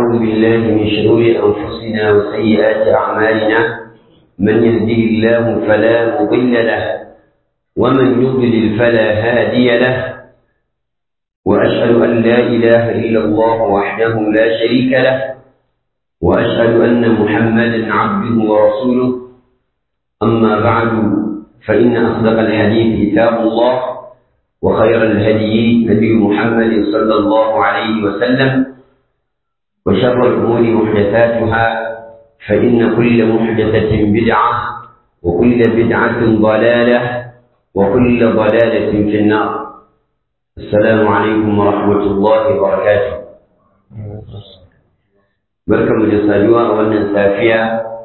ونعوذ بالله من شرور أنفسنا وسيئات أعمالنا من يهده الله فلا مضل له ومن يضلل فلا هادي له وأشهد أن لا إله إلا الله وحده لا شريك له وأشهد أن محمدا عبده ورسوله أما بعد فإن أصدق الحديث كتاب الله وخير الهدي هدي محمد صلى الله عليه وسلم وشر الأمور محدثاتها فإن كل محدثة بدعة وكل بدعة ضلالة وكل ضلالة في النار السلام عليكم ورحمة الله وبركاته بركة مجسدوا أولا سافية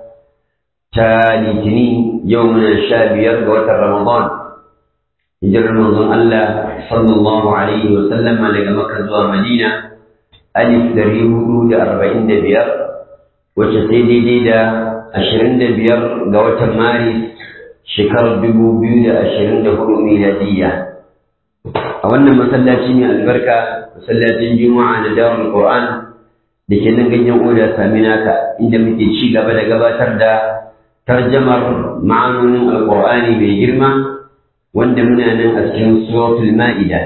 تالتني يومنا الشابير وتر رمضان hijirar manzon Allah sallallahu alaihi wa sallam daga Makka zuwa Madina alif dari hudu da arba'in da biyar wacce sai daidai da ashirin da biyar ga watan Maris shekarar dubu biyu da ashirin da hudu miladiyya a wannan masallaci mai albarka masallacin juma'a na dawar Qur'an da ke nan ganyen oda saminaka inda muke ci gaba da gabatar da tarjamar ma'anonin alƙur'ani mai girma wanda muna nan a cikin suratul ma'ida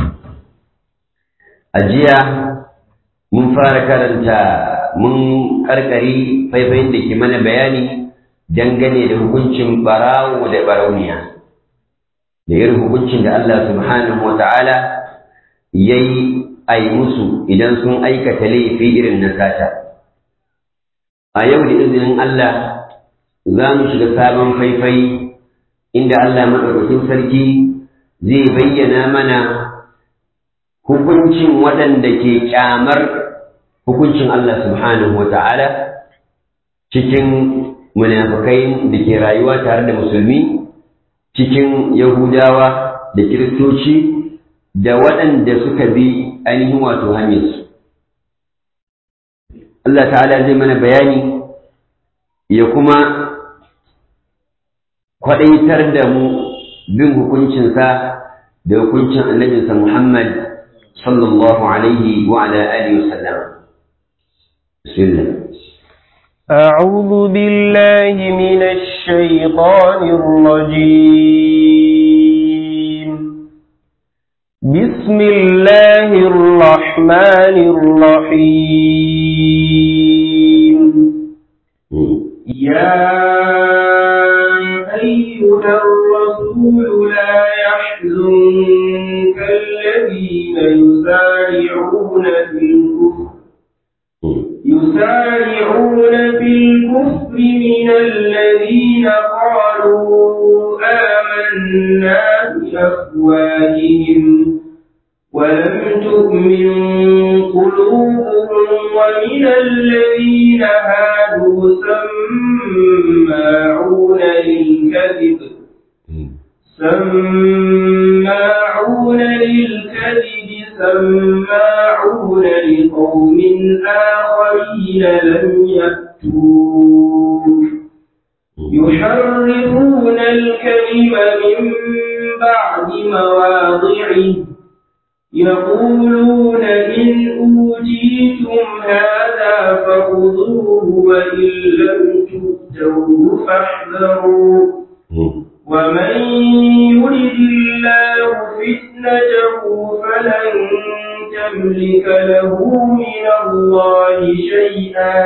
a jiya mun fara karanta mun karkari faifayin da ke mana bayani dangane da hukuncin barawo da barauniya da irin hukuncin da Allah subhanahu wa ta'ala ya yi a yi musu idan sun aikata laifi irin na sata a yau da izinin Allah za mu shiga sabon faifai inda Allah maɗaukakin sarki zai bayyana mana hukuncin waɗanda ke ƙyamar hukuncin Allah subhanahu wa ta'ala cikin munafukai da ke rayuwa tare da musulmi cikin yahudawa da kiristoci da waɗanda suka bi ainihin wato hanyarsu Allah ta'ala zai mana bayani ya kuma kwaɗaitar da mu bin hukuncinsa da hukuncin annabinsa Muhammad sallallahu alaihi wa ala alihi wa sallam. Bismillah. أعوذ بالله من الشيطان الرجيم بسم الله الرحمن الرحيم يا أيها الرسول لا يحزنك الذين يسارعون في الكفر يسارعون في الكفر من الذين قالوا آمنا بأفواههم ولم تؤمن قلوبهم ومن الذين هادوا سماعون للكذب سماعون للكذب سماعون لقوم آخرين لم يأتوك يحرفون الكلم من بعد مواضعه يقولون إن أوتيتم هذا فخذوه وإن لم تؤتوه فاحذروا ومن يرد الله فتنته فلن تملك له من الله شيئا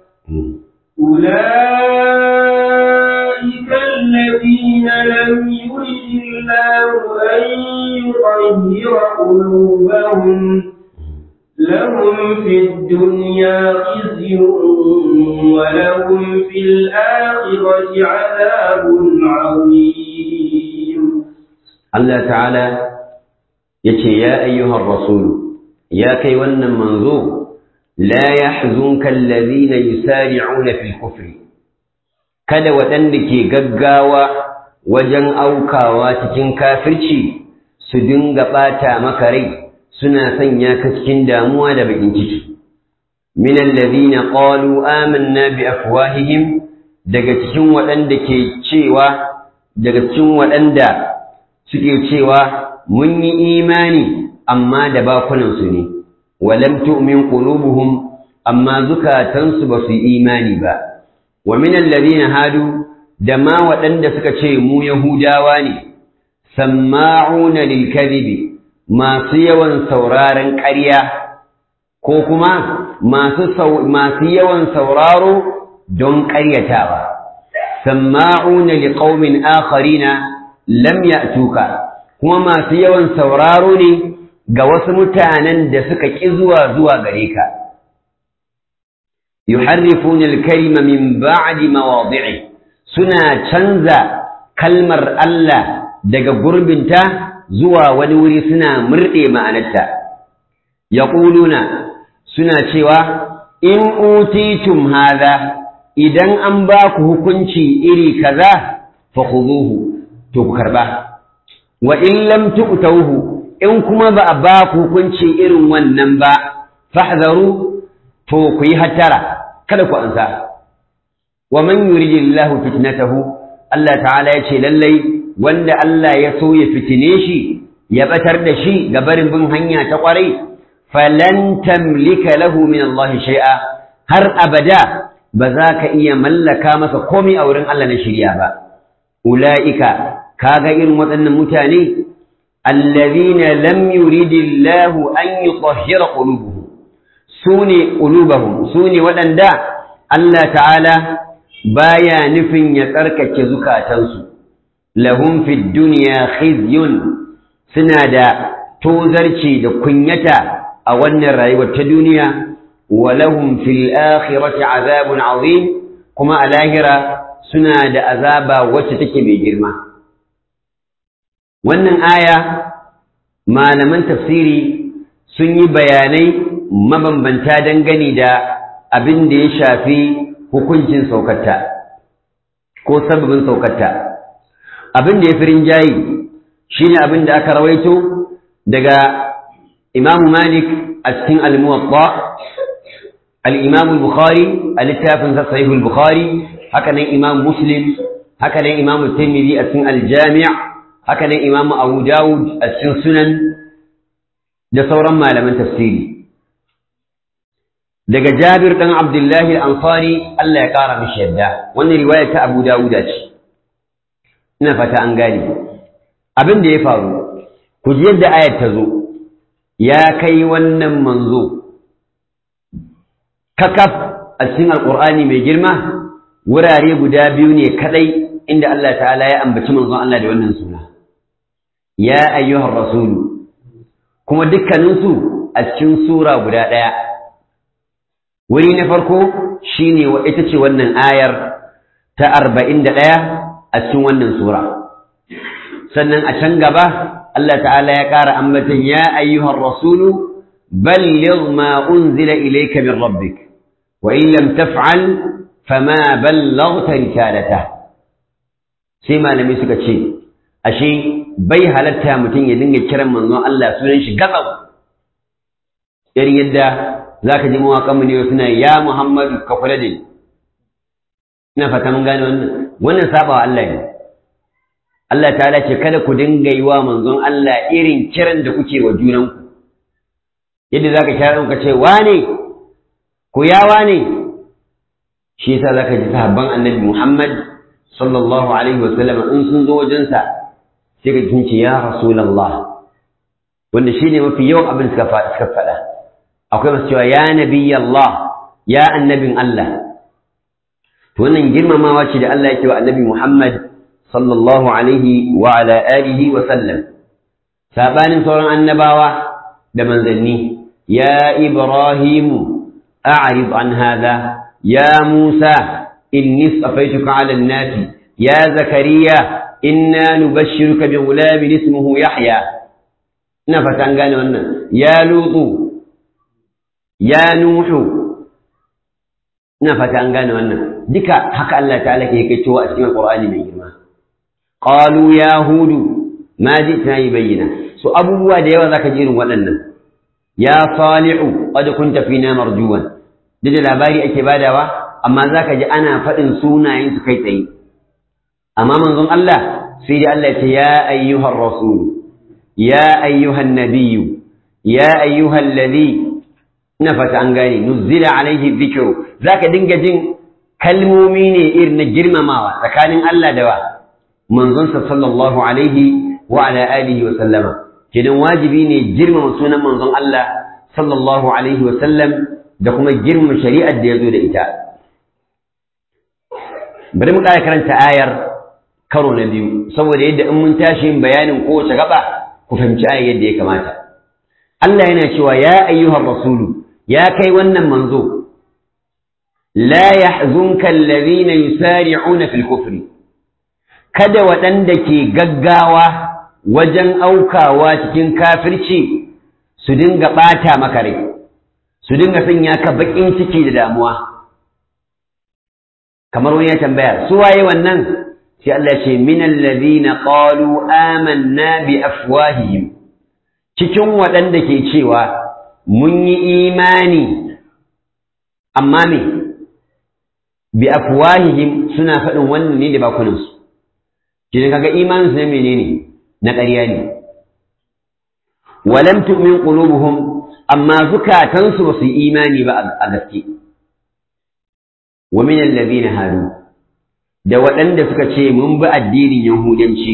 أولئك الذين لم يرد الله أن يطهر قلوبهم لهم في الدنيا خزي ولهم في الآخرة عذاب عظيم الله تعالى يتي يا أيها الرسول يا كي ون منظور لا يحزنك الذين يسارعون في الكفر kada waɗanda ke gaggawa wajen aukawa cikin kafirci su dinga ɓata maka rai suna sanya ka cikin damuwa da bakin ciki min alladhina qalu amanna bi afwahihim daga cikin waɗanda ke cewa daga cikin waɗanda suke cewa mun yi imani amma da bakunansu ne walam tu'min qulubuhum amma zukatansu ba su imani ba wa min alladhina hadu da ma waɗanda suka ce mu yahudawa ne samma'una lil kadhibi masu yawan sauraron ƙarya ko kuma masu masu yawan sauraro don ƙaryatawa samma'una liqaumin akharina lam ya'tuka kuma masu yawan sauraro ne ga wasu mutanen da suka ƙi zuwa zuwa gare ka yuharrifuna al-kalima min ba'di mawadi'i suna canza kalmar Allah daga gurbinta zuwa wani wuri suna murɗe ma'anarta yaquluna suna cewa in utitum hadha idan an ba ku hukunci iri kaza fa khuduhu to ku karba wa in lam tu'tauhu in kuma ba a ba ku hukunci irin wannan ba fahzaru to ku yi hattara kada ku ansa wa man yuridillahu fitnatahu Allah ta'ala ya ce lallai wanda Allah ya so ya fitine shi ya batar da shi ga barin bin hanya ta kwarai falan tamlika lahu min Allah shay'a har abada ba za ka iya mallaka masa komai a wurin Allah na shirya ba ula'ika kaga irin waɗannan mutane allazina lam yuridillahu an yutahhira qulubuhum sune qulubuhum sune waɗanda Allah ta'ala baya nufin ya tsarkake zukatansu lahum fid dunya khizyun suna da tozarci da kunyata a wannan rayuwar ta duniya wa lahum fil akhirati azabun azim kuma a lahira suna da azaba wacce take mai girma wannan aya malaman tafsiri sun yi bayanai mabambanta dangane da abin da ya shafi hukuncin saukarta ko sababin saukarta abin da ya fi rinjayi shine abin da aka rawaito daga imamu malik a cikin al-muwatta al-imamu bukhari a littafin sa sahihul bukhari haka nan imam muslim haka nan imam tirmidhi a cikin al-jami' haka nan imam abu dawud a cikin sunan da sauran malaman tafsiri daga jabir dan abdullahi al-ansari Allah ya kara mishi yadda wannan riwaya ta abu dawud ce ina fata an gane abin da ya faru ku ji yadda ayat ta zo ya kai wannan manzo kakaf a cikin alqur'ani mai girma wurare guda biyu ne kadai inda Allah ta'ala ya ambaci manzon Allah da wannan suna ya ayyuhar rasulu kuma dukkaninsu a cikin sura guda ɗaya wuri na farko shine wa ita ce wannan ayar ta arba'in da ɗaya a cikin wannan sura sannan a can gaba Allah ta'ala ya ƙara ambatan ya ayyuhar rasulu balligh ma unzila ilayka min rabbik wa in lam taf'al fama ballaghta risalata sai malami suka ce ashe bai halatta mutum ya dinga kiran manzon Allah sunan shi gatsau irin yadda zaka ji mawaƙan mu ne suna ya Muhammadu ka kula da ni ina fata mun gane wannan wannan sabawa Allah ne Allah ta'ala ce kada ku dinga yi wa manzon Allah irin kiran da kuke wa junanku yadda zaka kira ka ce wane ku ya wane shi yasa zaka ji sahabban annabi Muhammad sallallahu alaihi wa sallam in sun zo wajensa sai ka tunce ya rasulullah wanda shine mafi yawan abin suka suka faɗa akwai masu cewa ya nabiyallah ya annabin Allah to wannan girmamawa ce da Allah yake wa annabi Muhammad sallallahu alaihi wa ala alihi wa sallam sabanin sauran annabawa da manzanni ya ibrahimu a'rid an hadha ya musa inni safaituka ala an-nas ya zakariya inna nubashshiruka bi ghulamin ismuhu yahya ina fata an gane wannan ya lutu ya nuhu ina fata an gane wannan duka haka Allah ta'ala ke kai cewa a cikin Qur'ani mai girma qalu ya hudu ma ji'tana yubayyana so abubuwa da yawa zaka ji irin waɗannan ya salihu qad kunta fina marjuwan duk da labari ake badawa amma zaka ji ana faɗin sunayen su kai tsaye amma manzon Allah sai da Allah ya ce ya ayyuhar rasul ya ayyuhan nabiyyu ya ayyuhal ladhi ina fata an gane nuzila alaihi dhikru zaka dinga jin kalmomi ne irin na girmamawa tsakanin Allah da wa manzonsa sallallahu alaihi wa ala alihi wa sallama kidan wajibi ne girmama sunan manzon Allah sallallahu alaihi wa sallam da kuma girmama shari'ar da ya zo da ita bari mu ƙara karanta ayar karo na biyu saboda yadda in mun tashi bayanin kowace gaba ku fahimci ayar yadda ya kamata Allah yana cewa ya ayyuhar rasulu ya kai wannan manzo la yahzunka alladhina yusari'una fil kufri kada waɗanda ke gaggawa wajen aukawa cikin kafirci su dinga ɓata maka rai su dinga sanya ka baƙin ciki da damuwa kamar wani ya tambaya su waye wannan sai Allah ce min alladhina qalu amanna bi afwahihim cikin waɗanda ke cewa mun yi imani amma me bi afwahihim suna faɗin wannan ne da bakunansu kidan kaga imanin su ne menene na ƙarya ne walam tu'min qulubuhum amma zukatansu ba su yi imani ba a gaske wa min alladhina hadu da waɗanda suka ce mun bi addinin yahudanci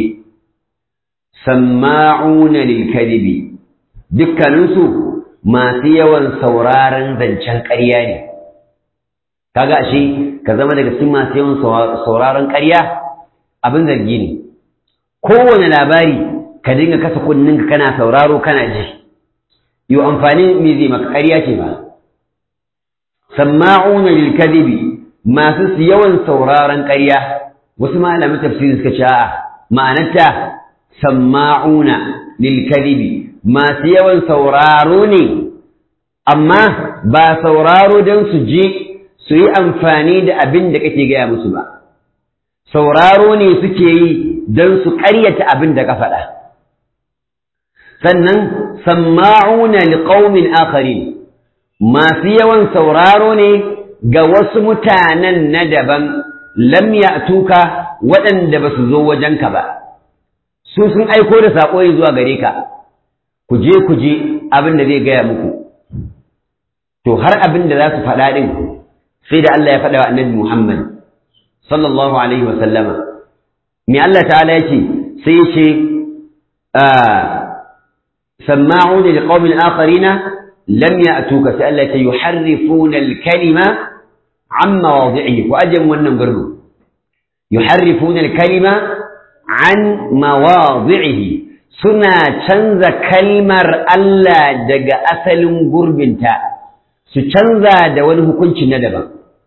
samma'una lil kadhibi dukkaninsu masu yawan sauraron zancen ƙarya ne kaga ashe ka zama daga cikin masu yawan sauraron ƙarya abin zargi ne kowane labari ka dinga kasa kunninka kana sauraro kana ji yi amfani me zai maka ƙarya ce ba samma'una lil kadhibi masu yawan sauraron ƙarya wasu malamin tafsiri suka ce a'a ma'anarta samma'una lil kadhibi masu yawan sauraro ne amma ba sauraro don su je su yi amfani da abin da kake gaya musu ba sauraro ne suke yi don su ƙaryata abin da ka faɗa sannan samma'una liqaumin akharin masu yawan sauraro ne ga wasu mutanen na daban lam ya'tuka waɗanda ba su zo wajenka ba su sun aiko da saƙo zuwa gare ka ku je ku je abin da zai gaya muku to har abin da za su faɗa ɗin sai da Allah ya faɗa wa annabi Muhammad sallallahu alaihi wa sallama me Allah ta'ala yace sai yace sama'una liqaumin akharina lam ya'tuka sai Allah ya yuharrifuna al-kalima an mawadi'ihi ku ajin wannan gurbu yuharrifuna al-kalima an mawadi'ihi suna canza kalmar Allah daga asalin gurbinta su canza da wani hukunci na daban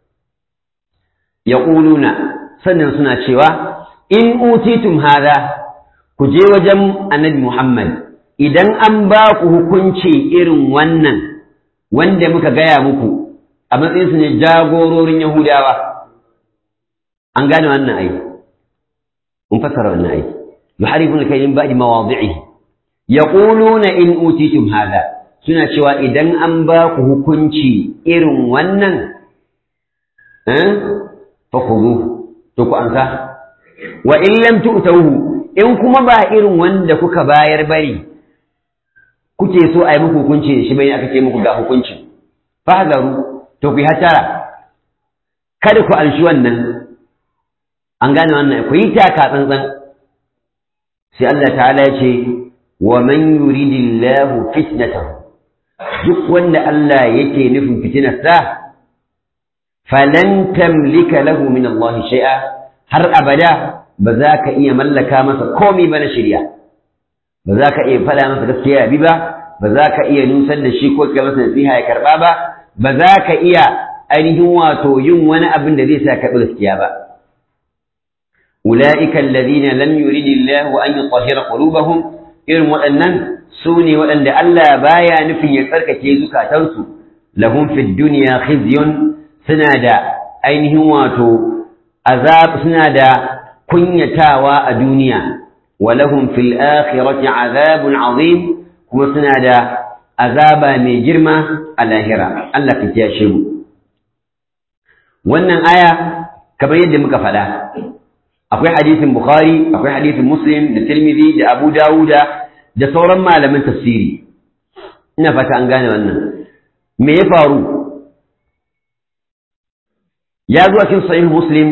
ya sannan suna cewa in utitum hada ku je wajen annabi Muhammad idan an ba ku hukunci irin wannan wanda muka gaya muku a matsayin su ne jagororin Yahudawa an gane wannan ai mun fassara wannan ai yuharifuna kaydin ba'di mawadi'ihi yaquluna in utitum hada suna cewa idan an ba ku hukunci irin wannan eh fa khudhu to ku ansa wa in lam tu'tuhu in kuma ba irin wanda kuka bayar bari kuke so a yi muku hukunci da shi bai aka ce muku ga hukunci fahzaru to ku yi hatara kada ku anshi wannan an gane wannan ku yi taka tsantsan sai Allah ta'ala ya ce wa man yuridillahu fitnatahu duk wanda Allah yake nufin fitinarsa falan tamlika lahu min Allah shay'a har abada ba za ka iya mallaka masa komai ba na shirya ba za ka iya faɗa masa gaskiya bi ba ba za ka iya nusar da shi ko kai masa nasiha ya karɓa ba ba za ka iya ainihin wato yin wani abin da zai sa ka gaskiya ba ulaika alladhina lam yuridillahu an yutahhira qulubahum irin waɗannan su ne waɗanda Allah baya nufin ya tsarkake zukatansu lahum fid dunya khizyun suna da ainihin wato azab suna da kunyatawa a duniya wa lahum fil akhirati azabun azim kuma suna da azaba mai girma a lahira Allah ka kiyashe mu wannan aya kamar yadda muka faɗa akwai hadisin bukhari akwai hadisin muslim da tirmidhi da abu dawuda da sauran malaman tafsiri ina fata an gane wannan me ya faru ya zuwa cikin sahih muslim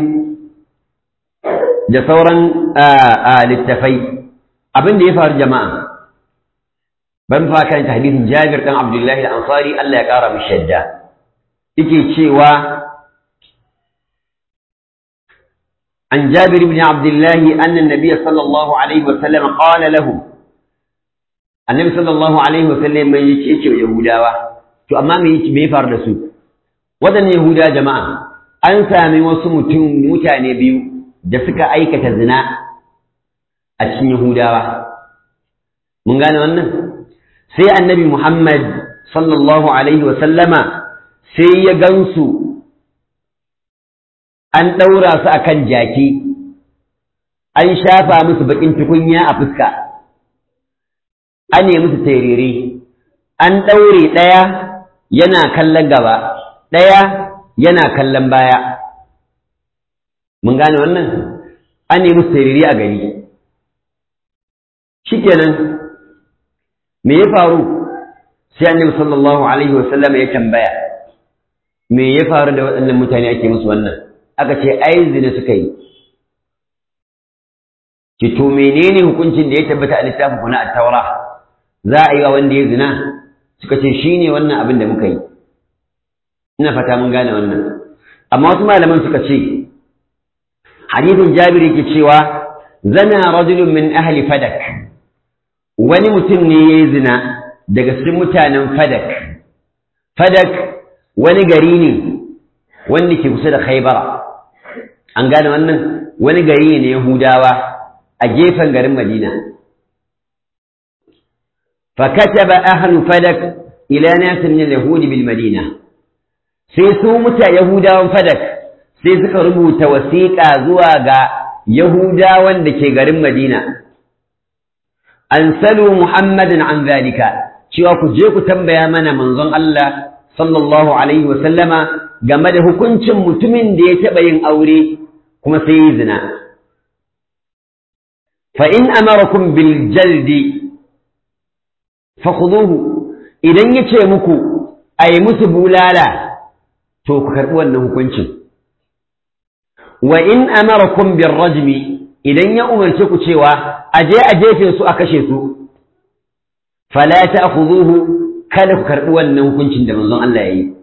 da sauran littafai abin da ya faru jama'a ban fa kan hadisin Jabir dan Abdullahi al-Ansari Allah ya kara mishi shadda yake cewa عن جابر بن عبد الله أن النبي صلى الله عليه وسلم قال له النبي صلى الله عليه وسلم من يكيش يهودا to amma me me ya faru da su wadannan yahuda jama'a an sami wasu mutum mutane biyu da suka aikata zina a cikin yahudawa mun gane wannan sai annabi muhammad sallallahu alaihi wa sallama sai ya gansu an ɗaura su a kan jaki an shafa musu baƙin tukunya a fuska an yi musu terere an ɗaure ɗaya yana kallon gaba ɗaya yana kallon baya mun gane wannan an yi musu terere a gari shikenan me ya faru sai annabi sallallahu alaihi wasallam ya tambaya me ya faru da waɗannan mutane ake musu wannan aka ce ai zina suka yi ki to menene hukuncin da ya tabbata a littafin ku na at-taura za a yi wa wanda ya zina suka ce shine wannan abin da muka yi ina fata mun gane wannan amma wasu malaman suka ce hadithin Jabir yake cewa zana rajulun min ahli fadak wani mutum ne ya yi zina daga cikin mutanen fadak fadak wani gari ne wanda ke kusa da khaibara an gane wannan wani gari ne yahudawa a gefen garin madina fakataba ahlu fadak ila nasin min yahudi bil madina sai su muta yahudawan fadak sai suka rubuta wasiƙa zuwa ga yahudawan da ke garin madina an salu muhammadin an zalika cewa ku je ku tambaya mana manzon Allah sallallahu alaihi wa sallama game da hukuncin mutumin da ya taɓa yin aure kuma sai yi zina. Fa in amarakum bil jaldi fa idan ya ce muku a yi musu bulala to ku karɓi wannan hukuncin. Wa in amarakum bil rajmi idan ya umarce ku cewa a je a jefe su a kashe su fala ta'khudhuhu kada ku karɓi wannan hukuncin da manzon Allah ya yi.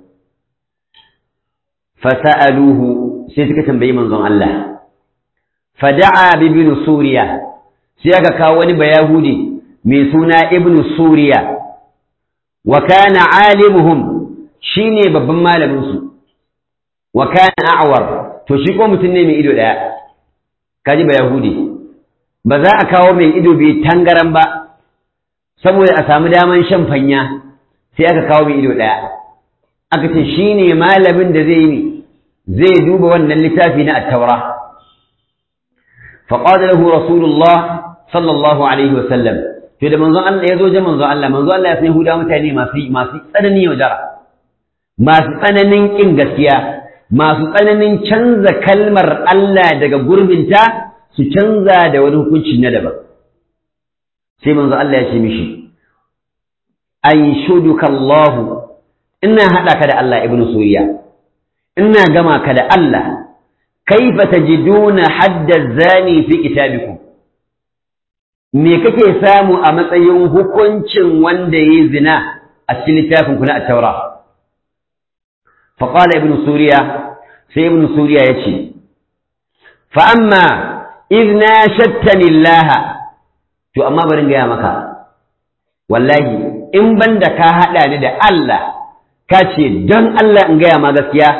fasa'aluhu sai suka tambayi manzon Allah fada'a bi ibn suriya sai aka kawo wani bayahudi mai suna ibn suriya wa kana alimuhum shine babban malamin su wa kana a'war to shi ko mutum ne mai ido daya kaji bayahudi ba za a kawo mai ido bai tangaran ba saboda a samu daman shan fanya sai aka kawo mai ido daya aka ce shine malamin da zai yi zai duba wannan littafi na attaura faƙaɗa lahu rasulullah sallallahu alaihi wasallam to da manzon Allah ya zo je manzon Allah manzon Allah ya san Yahuda mutane masu masu tsananin yaudara masu tsananin kin gaskiya masu tsananin canza kalmar Allah daga gurbinta su canza da wani hukunci na daban sai manzon Allah ya ce mishi anshuduka Allah ina haɗa ka da Allah ibnu Suriya ina gama ka da Allah kaifa tajiduna hadda zani fi kitabikum me kake samu a matsayin hukuncin wanda yayi zina a cikin littafin ku na at-taura fa qala ibnu suriya sai ibnu suriya yace fa amma idna shattani Allah to amma bari gaya maka wallahi in banda ka hada ni da Allah ka ce don Allah in gaya ma gaskiya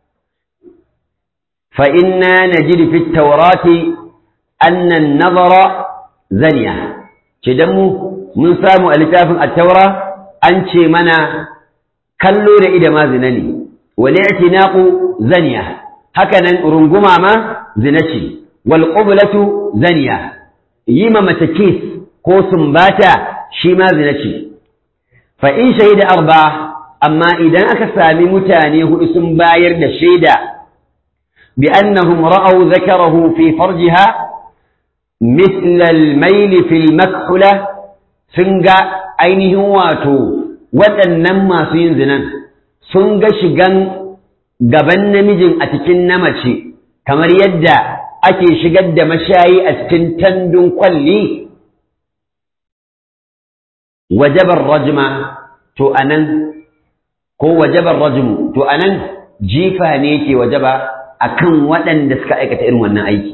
فإنا نجد في التوراة أن النظر زنية كدمو من سامو ألتاف التوراة أنشي منا كلو إذا ما زنني والاعتناق زنية هكذا رنقما ما زنشي والقبلة زنية يما متكيس قوس باتا شما زنشي فإن شهد أربعة أما إذا أكسامي متانيه اسم باير للشيدة بأنهم رأوا ذكره في فرجها مثل الميل في المكحلة سنجا أينه واتو waɗannan masu yin zinan sun ga shigan gaban namijin a cikin na mace kamar yadda ake shigar da mashayi a cikin tandun kwalli wajabar rajma to anan ko wajabar rajmu to anan jifa ne ke wajaba akan waɗanda suka aikata irin wannan aiki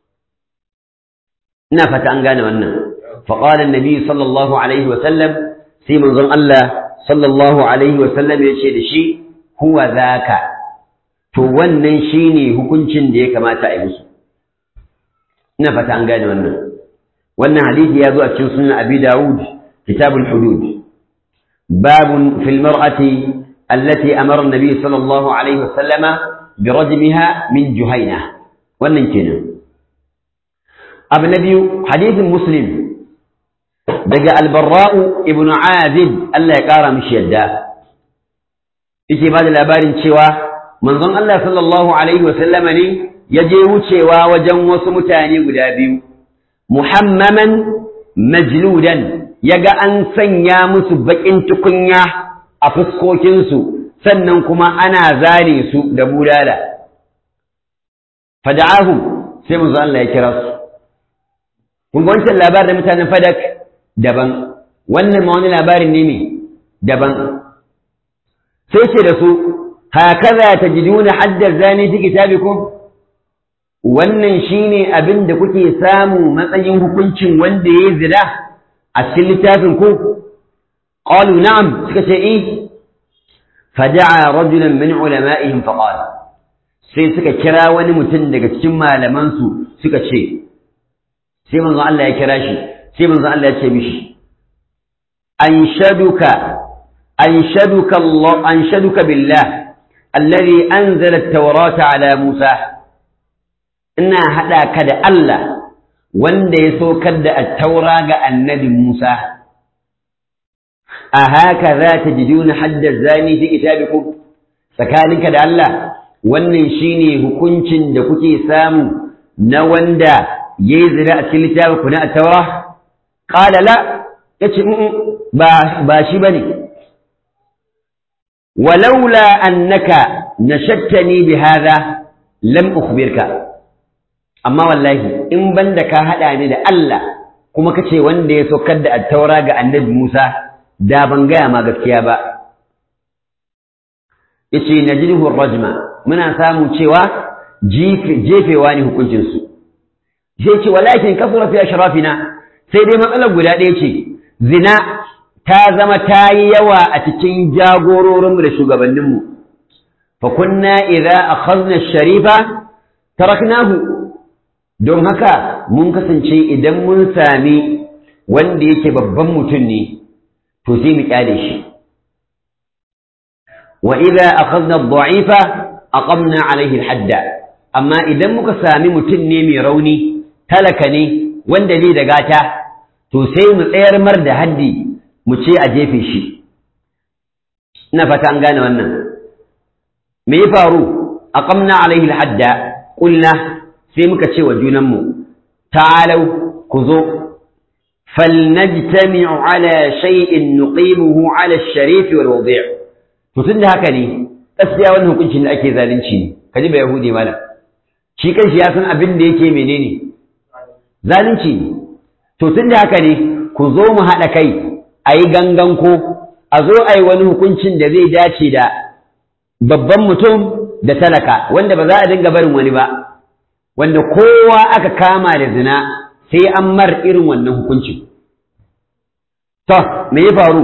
ina fata an gane wannan faqala annabi sallallahu alaihi wa sallam sai manzon Allah sallallahu alaihi wa sallam ya ce da shi huwa zaka to wannan shine hukuncin da ya kamata a yi musu ina fata an gane wannan wannan hadisi ya zo a cikin sunan abi dawud kitabul hudud babun fil mar'ati allati amara an-nabi sallallahu alaihi wa sallama bi rajmiha min juhayna wannan kenan abu na biyu hadisin muslim daga albarra'u ibn azib Allah ya kara mishi yadda yake ba da labarin cewa manzon Allah sallallahu alaihi wa sallama ne ya je wucewa wajen wasu mutane guda biyu muhammaman majludan ya ga an sanya musu baƙin tukunya a fuskokinsu sannan kuma ana zare su da bulala fada'ahum sai manzon Allah ya kira su kun ga wancan labarin da mutanen fadak daban wannan ma wani labarin ne ne daban sai ce da su hakaza tajiduna haddar zani fi kitabikum wannan shine abin da kuke samu matsayin hukuncin wanda yayi zina a cikin littafin ku qalu na'am suka ce eh fada'a rajulan min ulama'ihim faqala sai suka kira wani mutum daga cikin malaman su suka ce sai manzon Allah ya kira shi sai manzon Allah ya ce mishi anshaduka anshaduka Allah anshaduka billah alladhi anzala at-taurata ala Musa ina hada ka da Allah wanda ya saukar da at-taura ga annabi Musa a haka za ta jiduna haddar zani fi kitabikum tsakaninka da Allah wannan shine hukuncin da kuke samu na wanda yayi zina a cikin littafin ku na at-taura qala la yace ba ba shi bane walaula annaka nashattani bihadha lam ukhbirka amma wallahi in banda ka hada ni da Allah kuma kace wanda ya saukar da at-taura ga annabi Musa da ban gaya ma gaskiya ba yace najrihu ar-rajma muna samu cewa jefewa ne hukuncin su sai ce walakin kasura fi ashrafina sai dai matsalar guda ɗaya ce zina ta zama ta yi yawa a cikin jagororinmu da shugabanninmu fa kunna idza akhadna sharifa taraknahu don haka mun kasance idan mun sami wanda yake babban mutum ne to sai mu kyale shi wa idza akhadna ad-da'ifa aqamna alayhi al-hadda amma idan muka sami mutum ne mai rauni talaka ne wanda bai da gata to sai mu tsayar mar da haddi mu ce a jefe shi ina fata an gane wannan me ya faru aqamna alaihi alhadda qulna sai muka ce wa junanmu ta'alau ku zo falnajtami'u ala shay'in nuqimuhu ala ash-sharif wal wadi' to tunda haka ne gaskiya wannan hukuncin da ake zalunci ne kaji ba yahudi mala shi kanshi ya san abin da yake menene zalunci ne to tunda haka ne ku zo mu haɗa kai a yi gangan ko a zo a yi wani hukuncin da zai dace da babban mutum da talaka wanda ba za a dinga barin wani ba wanda kowa aka kama da zina sai an mar irin wannan hukuncin to me ya faru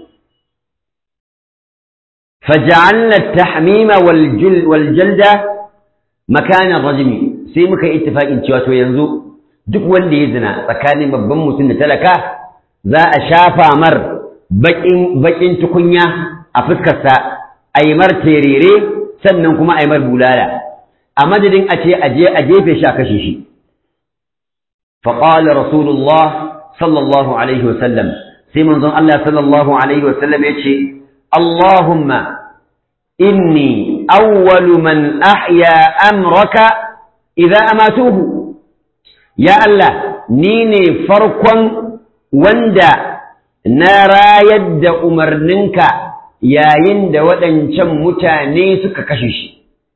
فجعلنا التحميم والجلد مكان الرجم sai muka yi ittifaqin cewa to yanzu duk wanda ya zina tsakanin babban mutum da talaka za a shafa mar baƙin tukunya a fuskarsa a yi mar terere sannan kuma a yi mar bulala a madadin a ce a je a jefe shi a kashe shi faƙala rasulullah sallallahu alaihi wasallam sai manzon Allah sallallahu alaihi wasallam ya ce Allahumma inni awwalu man ahya amraka idza amatuhu ya Allah ni ne farkon wanda na rayar da umarninka yayin da waɗancan mutane suka kashe shi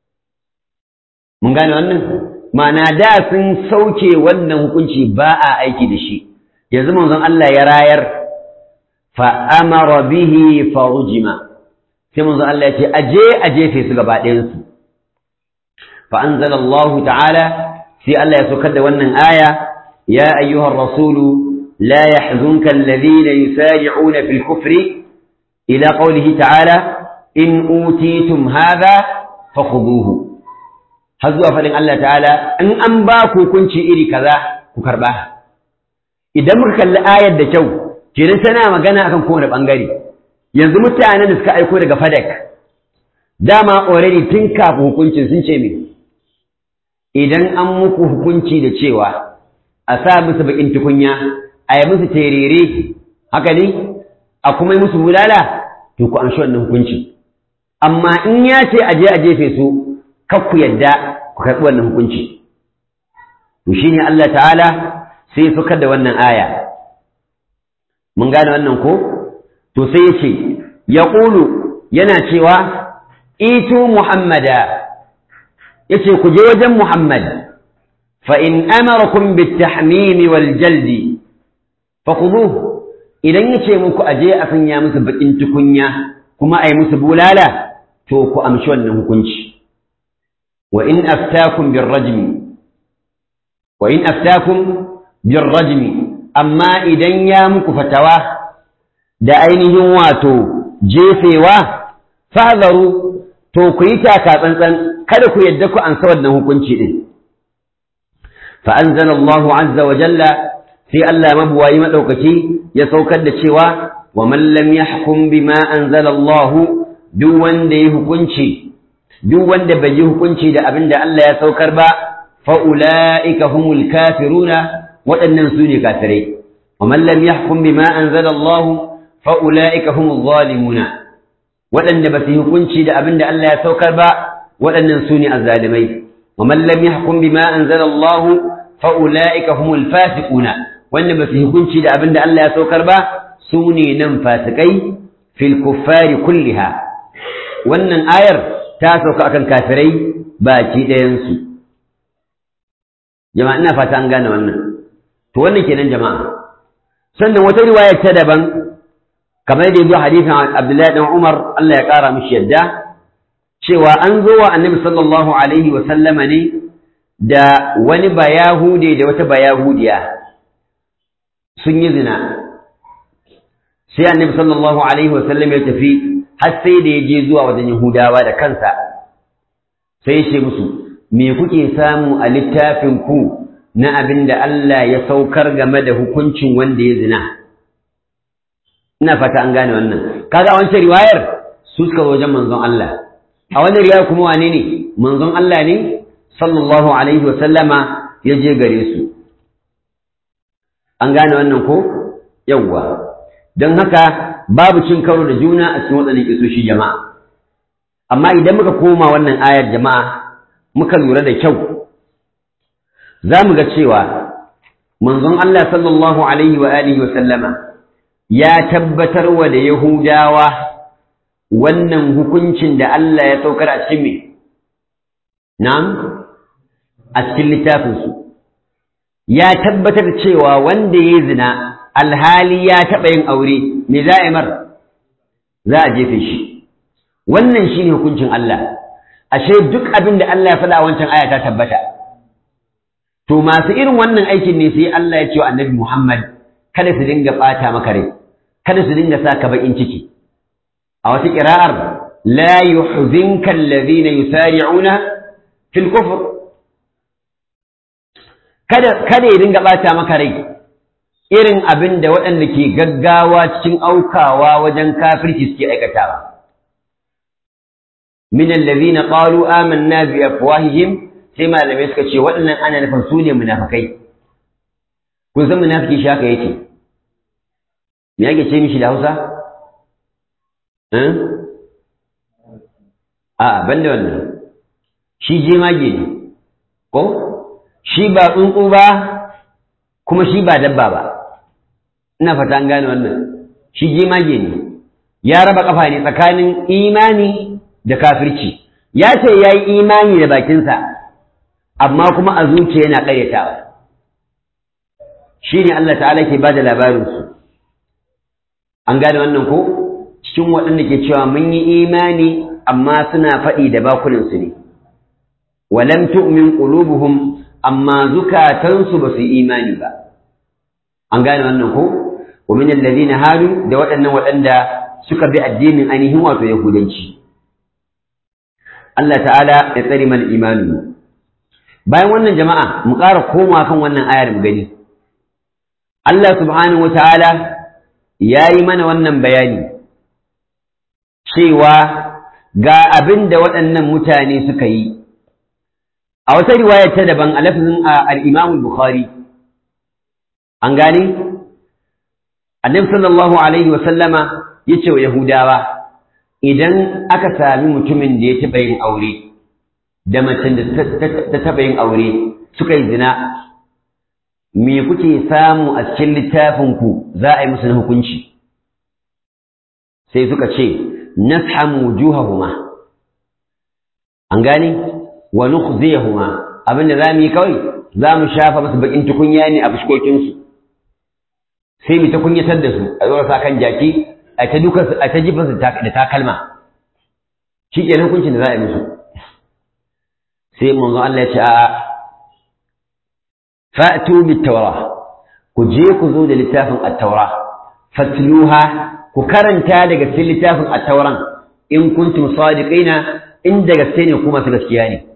mun gane wannan ma'ana da sun sauke wannan hukunci ba a aiki da shi yanzu manzon Allah ya rayar fa amara bihi fa ujima sai manzon Allah ya ce aje a jefe su gaba ɗayan su fa anzalallahu ta'ala sai Allah ya saukar da wannan aya ya ayyuhar rasulu لا يحزنك الذين يسارعون في الكفر إلى قوله تعالى إن أوتيتم هذا فخذوه هزوا فلن الله تعالى إن أنباكو كنشي إلي كذا كرباه إذا muka kalli ayar da kyau kenan tana magana akan kowane bangare yanzu mutanen da suka aiko daga fadak dama already tun kafin hukuncin sun ce me idan an muku hukunci da cewa a sa musu bakin tukunya a yi musu terere haka ne a kuma yi musu bulala to ku an shi wannan hukunci amma in ya ce a je a jefe su kar ku yadda ku karɓi wannan hukunci to shine Allah ta'ala sai ya saukar da wannan aya mun gane wannan ko to sai ya ce ya ƙulu yana cewa itu muhammada ya ce ku je wajen muhammad fa in amarakum bitahmimi wal jaldi fakuduhu idan ya ce muku aje a sanya musu bakin tukunya kuma a yi musu bulala to ku amshi wannan hukunci wa in aftakum birrajmi wa in aftakum birrajmi amma idan ya muku fatawa da ainihin wato jefewa fahzaru to ku yi taka tsantsan kada ku yadda ku ansa wannan hukunci din fa anzala Allahu azza wa jalla sai Allah mabuwayi maɗaukaki ya saukar da cewa wa man lam yahkum bima anzala Allah duk wanda ya hukunci duk wanda bai yi hukunci da abin da Allah ya saukar ba fa ulaika humul kafiruna waɗannan su ne kafirai wa man lam yahkum bima anzala Allah fa ulaika humuz zalimuna waɗanda ba su yi hukunci da abin da Allah ya saukar ba waɗannan su ne azzalimai wa man lam yahkum bima anzala Allah fa ulaika humul fasiquna wanda ba su hukunci da abin da Allah ya saukar ba su ne nan fasikai fil kuffari kulliha wannan ayar ta sauka akan kafirai baki ɗayansu jama'a ina fata an gane wannan to wannan kenan jama'a sannan wata riwaya ta daban kamar da yazo hadisin Abdullahi dan Umar Allah ya kara mishi yadda cewa an zo wa Annabi sallallahu alaihi wa sallama ne da wani bayahude da wata bayahudiya sun yi zina sai annabi sallallahu alaihi wasallam ya tafi har sai da ya je zuwa wajen yahudawa da kansa sai ya ce musu me kuke samu a littafin ku na abin da Allah ya saukar game da hukuncin wanda ya zina ina fata an gane wannan kaga a wancan riwayar su suka zo wajen manzon Allah a wannan riwayar kuma wane ne manzon Allah ne sallallahu alaihi wasallama ya je gare su an gane wannan ko yawwa don haka babu cin karo da juna a cikin waɗannan kisoshi jama'a amma idan muka koma wannan ayar jama'a muka lura da kyau za mu ga cewa manzon Allah sallallahu alaihi wa alihi wa sallama ya tabbatar wa da Yahudawa wannan hukuncin da Allah ya saukar a cikin me na'am a cikin littafinsu ya tabbatar cewa wanda ya zina alhali ya taɓa yin aure me za a mar za a jefe shi wannan shi ne hukuncin Allah ashe duk abin da Allah ya faɗa a wancan aya ta tabbata to masu irin wannan aikin ne sai Allah ya ce wa annabi Muhammad kada su dinga ɓata maka rai kada su dinga sa ka baƙin ciki a wata ƙira'ar la yuhzinka alladhina yusari'una fil kufr kada kada ya dinga ɓata maka rai irin abin da waɗanda ke gaggawa cikin aukawa wajen kafirci suke aikatawa min allazina qalu amanna bi afwahihim sai malamai suka ce waɗannan ana nufin su ne munafikai kun san munafiki shi haka yake me yake ce mishi da Hausa a ban da wannan shi jemage ne ko shi ba tsuntsu ba kuma shi ba dabba ba ina fata an gane wannan shi jemage ne ya raba kafa ne tsakanin imani da kafirci ya ce ya yi imani da bakinsa amma kuma a zuciya yana ƙaryatawa shi ne Allah ta'ala ke ba da labarinsu an gane wannan ko cikin waɗanda ke cewa mun yi imani amma suna faɗi da bakunansu ne walam tu'min qulubuhum amma zukatansu ba su yi imani ba an gane wannan ko wa min alladhina hadu da waɗannan waɗanda suka bi addinin ainihin wato yahudanci Allah ta'ala ya tsare mana imani bayan wannan jama'a mu ƙara koma kan wannan ayar mu gani Allah subhanahu wata'ala ya yi mana wannan bayani cewa ga abin da waɗannan mutane suka yi a wata riwayar ta daban a lafazin al-Imam Bukhari an gane annabi sallallahu alaihi wa sallama yace wa yahudawa idan aka sami mutumin da ya taɓa yin aure da macen da ta taɓa yin aure suka yi zina me kuke samu a cikin littafinku za a yi musu na hukunci sai suka ce nashamu wujuhahuma an gane wa nukhziyahuma abinda za mu yi kawai za mu shafa masu bakin tukunya ne a fuskokinsu sai mu ta kunyatar da su a zuwa sa kan jaki a ta dukan su a ta jifan su da takalma shi ke hukuncin da za a yi musu sai manzo Allah ya ce a fa'tu bit tawra ku je ku zo da littafin at-taura fatluha ku karanta daga cikin littafin at-tauran in kuntum sadiqina in da gaske ne kuma su gaskiya ne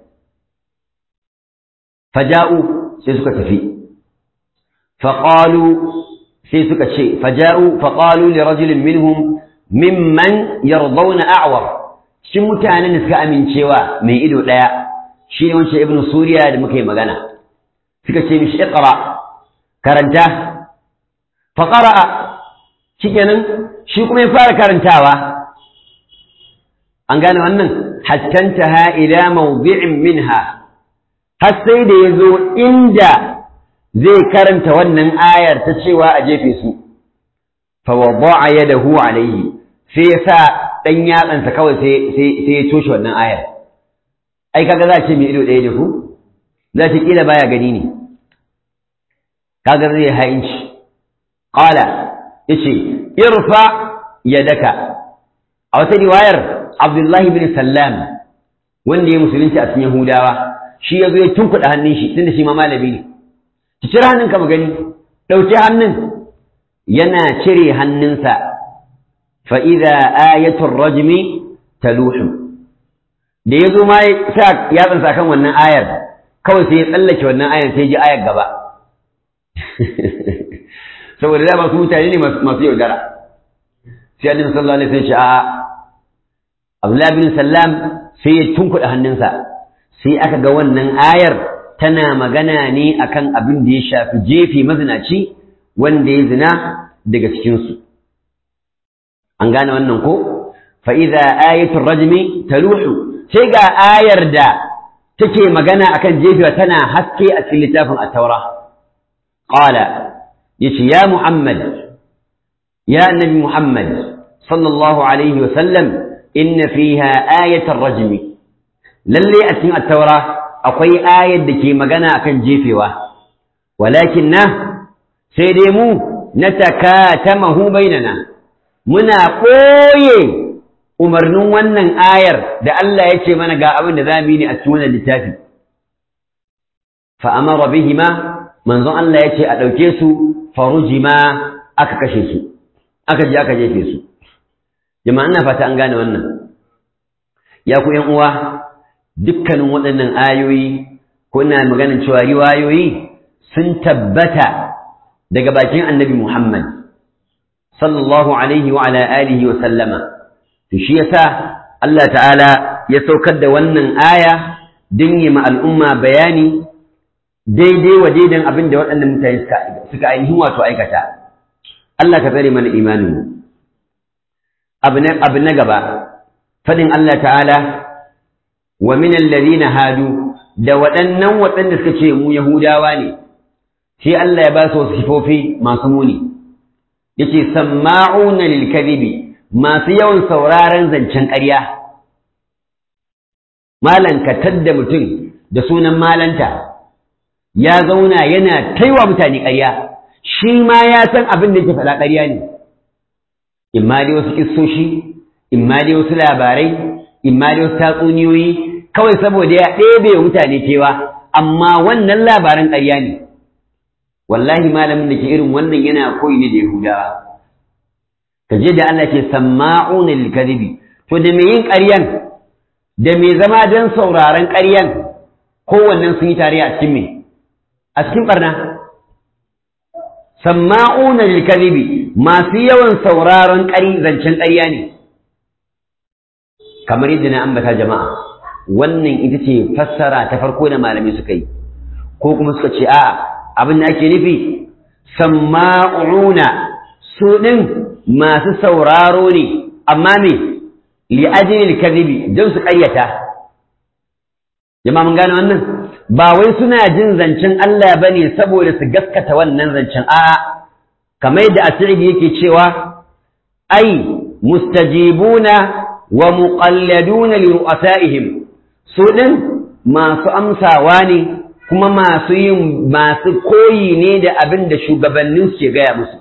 faja'u sai suka tafi faqalu sai suka ce faja'u faqalu li rajulin minhum mimman yardawna a'war shin mutanen da suka amincewa mai ido daya shi ne wancan ibnu suriya da muka yi magana suka ce mishi iqra karanta fa qara'a shikenan shi kuma ya fara karantawa an gane wannan hatta intaha ila mawdi'in minha har sai da yazo inda zai karanta wannan ayar ta cewa a jefe su fa wada'a yadahu alayhi sai ya sa dan yatsansa kawai sai sai ya toshe wannan ayar ai kaga za a ce mai ido ɗaya ne ku za ta kila baya gani ne kaga zai ha'inci qala yace irfa yadaka a wata riwayar Abdullahi bin Sallam wanda ya musulunci a cikin Yahudawa shi yazo ya tunkuɗa hannun shi tunda shi ma malami ne ki cire hannunka mu gani ɗauki hannun yana cire hannunsa fa idza ayatul rajmi taluhu da ya zo ma ya sa yatsansa kan wannan ayar kawai sai ya tsallake wannan ayar sai ji ayar gaba saboda da masu mutane ne masu yaudara sai annabi sallallahu alaihi wasallam a Abdullah bin Sallam sai ya tunkuɗa hannunsa sai aka ga wannan ayar tana magana ne akan abin da ya shafi jefi mazinaci wanda ya zina daga cikinsu an gane wannan ko fa idza ayatul rajmi taluhu sai ga ayar da take magana akan jefewa tana haske a cikin littafin at-taura qala yace ya muhammad ya annabi muhammad sallallahu alaihi wa sallam inna fiha ayatul rajmi lalle a cikin at-taura akwai ayar da ke magana akan jefewa walakin na sai dai mu natakatamahu bainana muna ɓoye umarnin wannan ayar da Allah ya ce mana ga abin da za mu yi ne a cikin wannan littafi fa amara bihima manzon Allah ya ce a ɗauke su farujima aka kashe su aka je aka jefe su jama'a ina fata an gane wannan ya ku ƴan uwa dukkanin waɗannan ayoyi ko ina maganin cewa riwayoyi sun tabbata daga bakin annabi Muhammad sallallahu alaihi wa ala alihi wa sallama to shi yasa Allah ta'ala ya saukar da wannan aya don yi ma al'umma bayani daidai wa daidan abin da waɗannan mutane suka ainihin wato aikata Allah ka tsare mana imanin abu na gaba fadin Allah ta'ala wa min alladhina hadu da waɗannan waɗanda suka ce mu yahudawa ne sai Allah ya ba su wasu sifofi masu muni yace samma'una lil kadhibi masu yawan sauraron zancen ƙarya malan ka tadda mutum da sunan malanta ya zauna yana taiwa mutane ƙarya shi ma ya san abin da yake faɗa ƙarya ne imma dai wasu kissoshi imma dai wasu labarai imma dai wasu tatsuniyoyi kawai saboda ya ɗebe wa mutane cewa amma wannan labaran ƙarya ne wallahi malamin da ke irin wannan yana koyi ne da yahudawa ka je da Allah ke samma'una lil kadhibi to da me yin ƙaryan da me zama don sauraron ƙaryan kowannen sun yi tare a cikin me a cikin barna samma'una lil kadhibi masu yawan sauraron ƙari zancen ƙarya ne kamar yadda na ambata jama'a wannan ita ce fassara ta farko da malami suka yi ko kuma suka ce a'a abin da ake nufi samma'una su ɗin masu sauraro ne amma me li ajlil kadhibi don su ƙaryata jama'a mun gane wannan ba wai suna jin zancen Allah bane saboda su gaskata wannan zancen a'a kamar yadda asiri yake cewa ai mustajibuna wa muqalladuna li ru'asaihim su din masu amsawa ne kuma masu yin masu koyi ne da abin da shugabannin ke gaya musu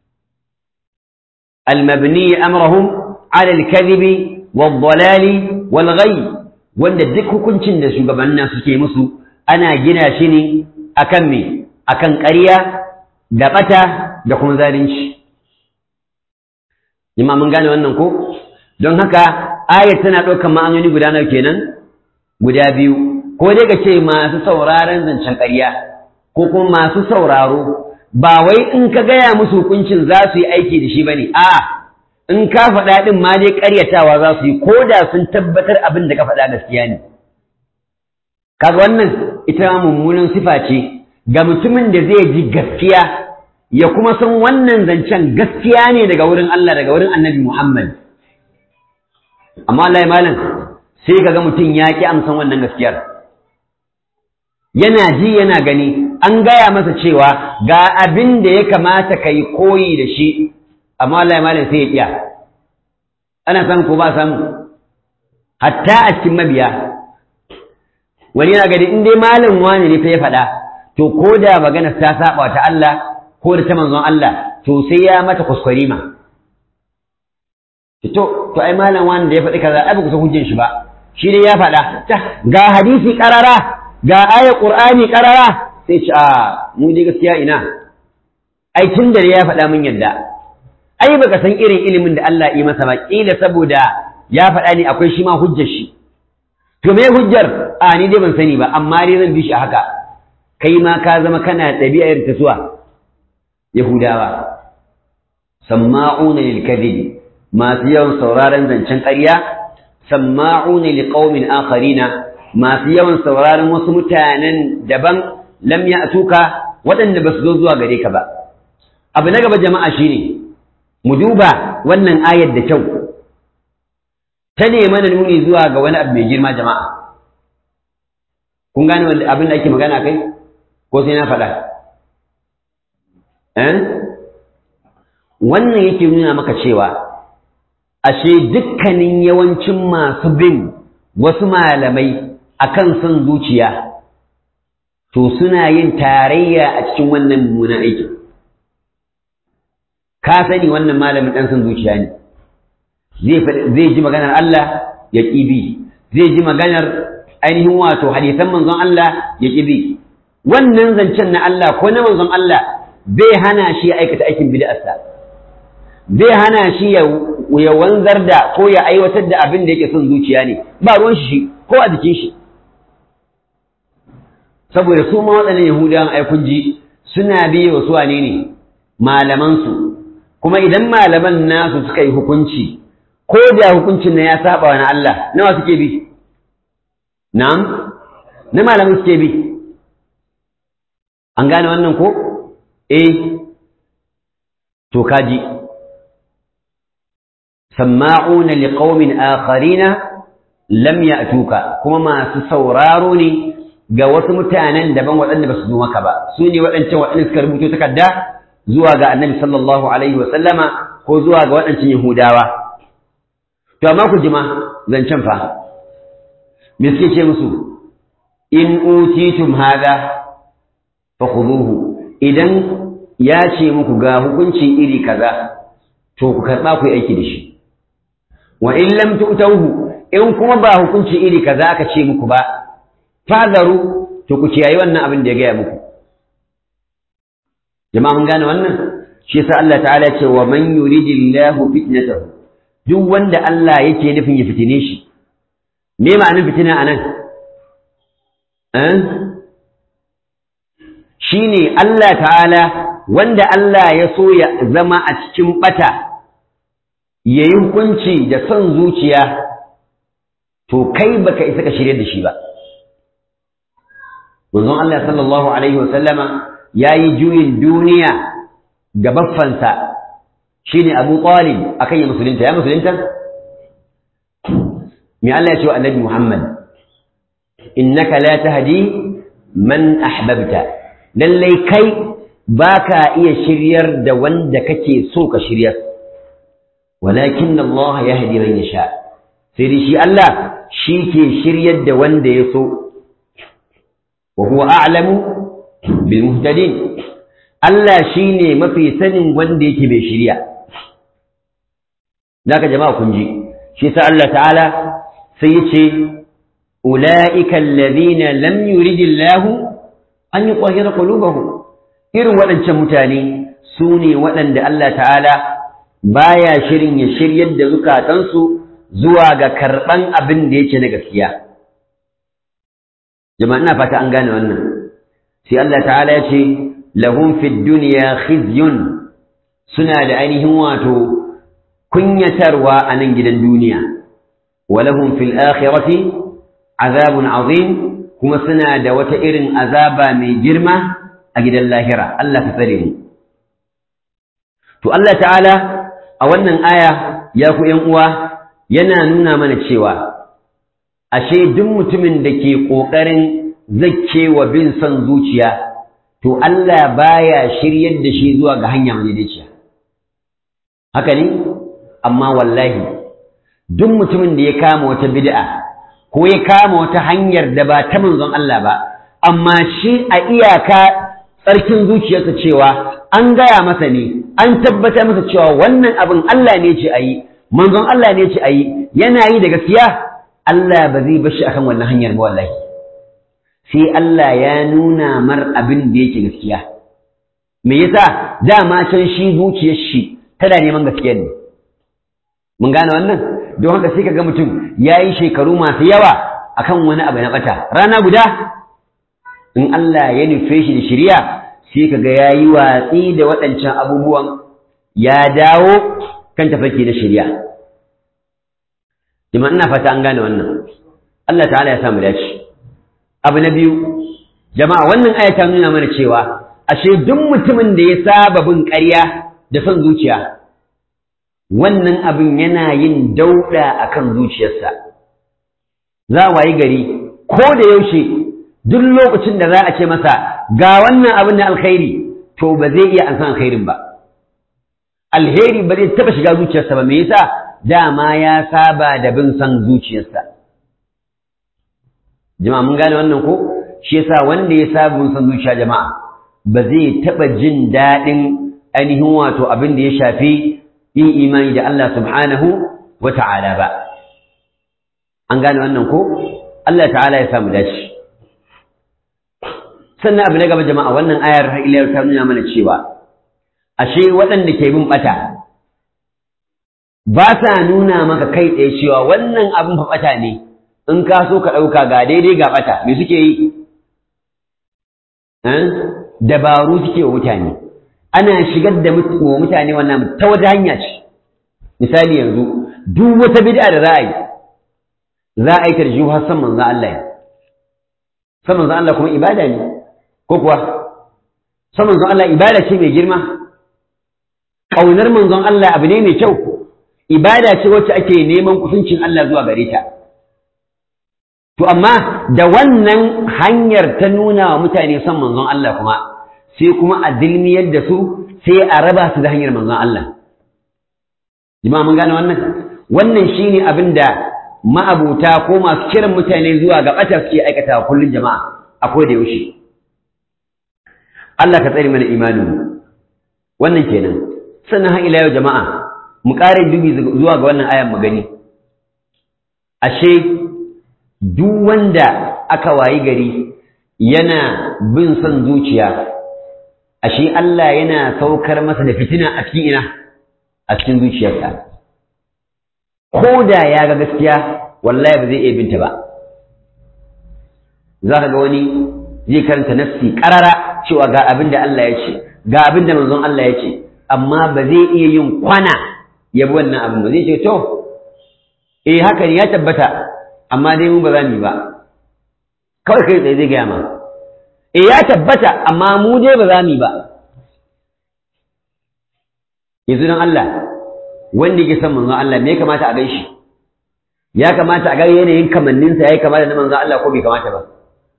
المبني أمرهم على الكذب والضلال والغي wanda duk hukuncin da shugabannin suke musu ana gina shi ne akan me akan ƙarya da ɓata da kuma zalunci jama'a mun gane wannan ko don haka ayat tana ɗaukar ma'anoni guda nawa kenan guda biyu ko dai ka ce masu sauraron zancen ƙarya ko kuma masu sauraro ba wai in ka gaya musu hukuncin za su yi aiki da shi ba ne a'a in ka faɗa ɗin ma dai ƙaryatawa za su yi ko da sun tabbatar abin da ka faɗa gaskiya ne kaga wannan ita mummunan sifa ce ga mutumin da zai ji gaskiya ya kuma san wannan zancen gaskiya ne daga wurin Allah daga wurin annabi Muhammad amma Allah ya malam sai kaga mutum ya ki amsan wannan gaskiyar yana ji yana gani an gaya masa cewa ga abin da ya kamata ka yi koyi da shi amma Allah ya malam sai ya kiya ana samu ko ba samu hatta a cikin mabiya wani yana gani in dai malam wani ne fa ya faɗa to ko da magana ta saba ta Allah ko da ta manzon Allah to sai ya mata kuskurima to to ai malam wani da ya faɗi kaza ai ba ku san hujjar shi ba shi dai ya faɗa ga hadisi karara ga ayat qur'ani karara sai ce a mu dai gaskiya ina ai tun da ya faɗa min yadda ai baka san irin ilimin da Allah yi masa ba kila saboda ya faɗa ni akwai shi ma hujjar shi to me hujjar a ni dai ban sani ba amma dai zan bi shi haka kai ma ka zama kana ɗabi'ar ta suwa yahudawa samma'una lil kadhib masu yawan sauraron zancen ƙarya samma'una liqaumin akharina masu yawan sauraron wasu mutanen daban lam ya'tuka waɗanda ba su zo zuwa gare ka ba abu na gaba jama'a shine mu duba wannan ayar da kyau ta ne mana nuni zuwa ga wani abu mai girma jama'a kun gane abin da ake magana kai ko sai na faɗa eh wannan yake nuna maka cewa ashe dukkanin yawancin masu bin wasu malamai akan son zuciya to suna yin tarayya a cikin wannan mummunan aikin ka sani wannan malamin ɗan son zuciya ne zai ji maganar Allah ya ƙibi zai ji maganar ainihin wato hadisan manzon Allah ya ƙibi wannan zancen na Allah ko na manzon Allah bai hana shi ya aikata aikin bid'arsa bai hana shi ya wanzar da ko ya aiwatar da abin da yake son zuciya ne ba ruwan shi ko a jikin shi saboda su ma waɗannan yahudawan aikun ji suna biye wa su wane ne malamansu kuma idan malaman nasu suka yi hukunci ko da hukuncin na ya saba wa na Allah nawa suke bi na'am na malaman suke bi an gane wannan ko eh to kaji sama'una liqaumin akharina lam ya'tuka kuma masu sauraro ne ga wasu mutanen daban waɗanda ba su zo maka ba su ne waɗancan waɗanda suka rubuto takarda zuwa ga annabi sallallahu alaihi wa sallama ko zuwa ga waɗancan yahudawa to amma ku jima zancen fa me suke ce musu in utitum hada fa khuduhu idan ya ce muku ga hukunci iri kaza to ku karba ku yi aiki da shi wa in lam tu'tauhu in kuma ba hukunci iri kaza aka ce muku ba fadaru to ku kiyaye wannan abin da ya gaya muku jama'a mun gane wannan shi yasa Allah ta'ala ya ce wa man yuridillahu fitnatahu duk wanda Allah yake nufin ya fitine shi me ma'anar fitina anan eh shine Allah ta'ala wanda Allah ya so ya zama a cikin bata yayi hukunci da son zuciya to kai baka isa ka shirye da shi ba manzon Allah sallallahu alaihi wasallama yayi juyin duniya ga baffansa shine Abu Talib akan ya musulunta ya musulunta me Allah ya ce wa Annabi Muhammad innaka la tahdi man ahbabta lallai kai baka iya shiryar da wanda kake so ka shiryar walakin Allah yahdi man yasha sai dai shi Allah shi ke shiryar da wanda ya so wa huwa a'lamu bil muhtadin Allah shine mafi sanin wanda yake bai shirya zaka jama'a kun ji shi sa Allah ta'ala sai yace ulaika alladhina lam yuridillahu an yutahhira qulubahum irin waɗancan mutane su ne waɗanda Allah ta'ala baya shirin ya shiryar da zukatansu zuwa ga karɓan abin da yake na gaskiya jama'a ina fata an gane wannan sai Allah ta'ala ya ce lahum fid dunya khizyun suna da ainihin wato kunyatarwa a nan gidan duniya wa lahum fil akhirati azabun azim kuma suna da wata irin azaba mai girma a gidan lahira Allah ka tsare mu to Allah ta'ala a wannan aya ya ku ƴan uwa yana nuna mana cewa ashe duk mutumin da ke ƙoƙarin zakkewa bin son zuciya to Allah baya shiryar da shi zuwa ga hanya madaidaiciya haka ne amma wallahi duk mutumin da ya kama wata bid'a ko ya kama wata hanyar da ba ta manzon Allah ba amma shi a iyaka tsarkin zuciyarsa cewa an gaya masa ne an tabbatar masa cewa wannan abin Allah ne ce ayi manzon Allah ne ce ayi yana yi da gaskiya Allah ba zai bar shi akan wannan hanyar ba wallahi sai Allah ya nuna mar abin da yake gaskiya me yasa dama can shi zuciyar shi tana neman gaskiya ne mun gane wannan don haka sai kaga mutum yayi shekaru masu yawa akan wani abu na bata rana guda in Allah ya nufe shi da shiriya sai kaga yayi watsi da waɗancan abubuwan ya dawo kan tafarki na shiriya jama'a ina fata an gane wannan Allah ta'ala ya samu dace abu na biyu jama'a wannan aya ta nuna mana cewa ashe duk mutumin da ya saba bin ƙarya da son zuciya wannan abin yana yin dauɗa akan zuciyarsa za wayi gari ko da yaushe duk lokacin da za a ce masa ga wannan abin na alkhairi to ba zai iya an san alkhairin ba alheri ba zai taɓa shiga zuciyarsa ba me yasa dama ya saba da bin son zuciyarsa jama'a mun gane wannan ko shi yasa wanda ya saba bin son zuciya jama'a ba zai taɓa jin daɗin ainihin wato abin da ya shafi yin imani da Allah subhanahu wa ta'ala ba an gane wannan ko Allah ta'ala ya samu dace sannan abu na gaba jama'a wannan ayar har ila ta nuna mana cewa ashe waɗanda ke bin bata ba sa nuna maka kai tsaye cewa wannan abin fa bata ne in ka so ka ɗauka ga daidai ga bata me suke yi dabaru suke wa mutane ana shigar da wa mutane wannan ta wata hanya ce misali yanzu duk wata bid'a da za a yi za a yi tarjihu har san manzon Allah san manzon Allah kuma ibada ne ko kuwa san manzon Allah ibada ce mai girma ƙaunar manzon Allah abu ne mai kyau ibada ce wacce ake neman kusancin Allah zuwa gare ta to amma da wannan hanyar ta nuna wa mutane son manzon Allah kuma sai kuma a dilmiyar da su sai a raba su da hanyar manzon Allah jama'a mun gane wannan wannan shine abin da ma'abuta ko masu kiran mutane zuwa ga ɓata suke aikata kullum jama'a a da yaushe Allah ka tsare mana imanin wannan kenan sannan har ila yau jama'a mu ƙara dubi zuwa ga wannan ayan magani ashe duk wanda aka wayi gari yana bin son zuciya ashe Allah yana saukar masa da fitina a cikin ina a cikin zuciyarsa ko da ya ga gaskiya wallahi ba zai iya binta ba za ka ga wani zai karanta nafsi ƙarara cewa ga abin da Allah ya ce ga abin da manzon Allah ya ce amma ba zai iya yin kwana ya bi wannan abin ba zai ce to eh haka ne ya tabbata amma dai mu ba za mu yi ba kawai kai tsaye zai gaya ma eh ya tabbata amma mu dai ba za mu yi ba yanzu don Allah wanda yake son manzon Allah me ya kamata a gaishe ya kamata a ga yanayin kamanninsa ya kamata na manzon Allah ko bai kamata ba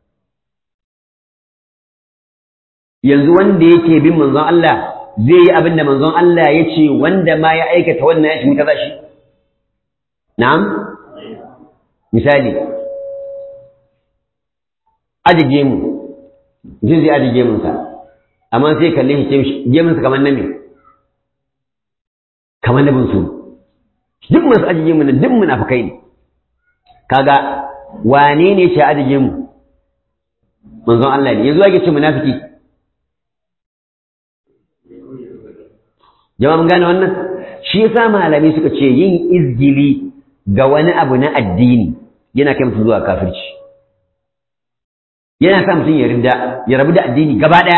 yanzu wanda yake bin manzon Allah zai yi abin da manzon Allah ya ce wanda ma ya aikata wannan ya shiga kaza shi na'am misali aje gemu mutum zai aje gemunsa amma sai kalle shi gemunsa kamar na me kamar na bunsu duk masu aje gemu nan duk munafukai ne kaga wane ne ce aje gemu manzon Allah ne yanzu ake ce munafiki jama'a mun gane wannan shi yasa malami suka ce yin izgili ga wani abu na addini yana kai mutum zuwa kafirci yana sa mutum ya rinda ya rabu da addini gaba ɗaya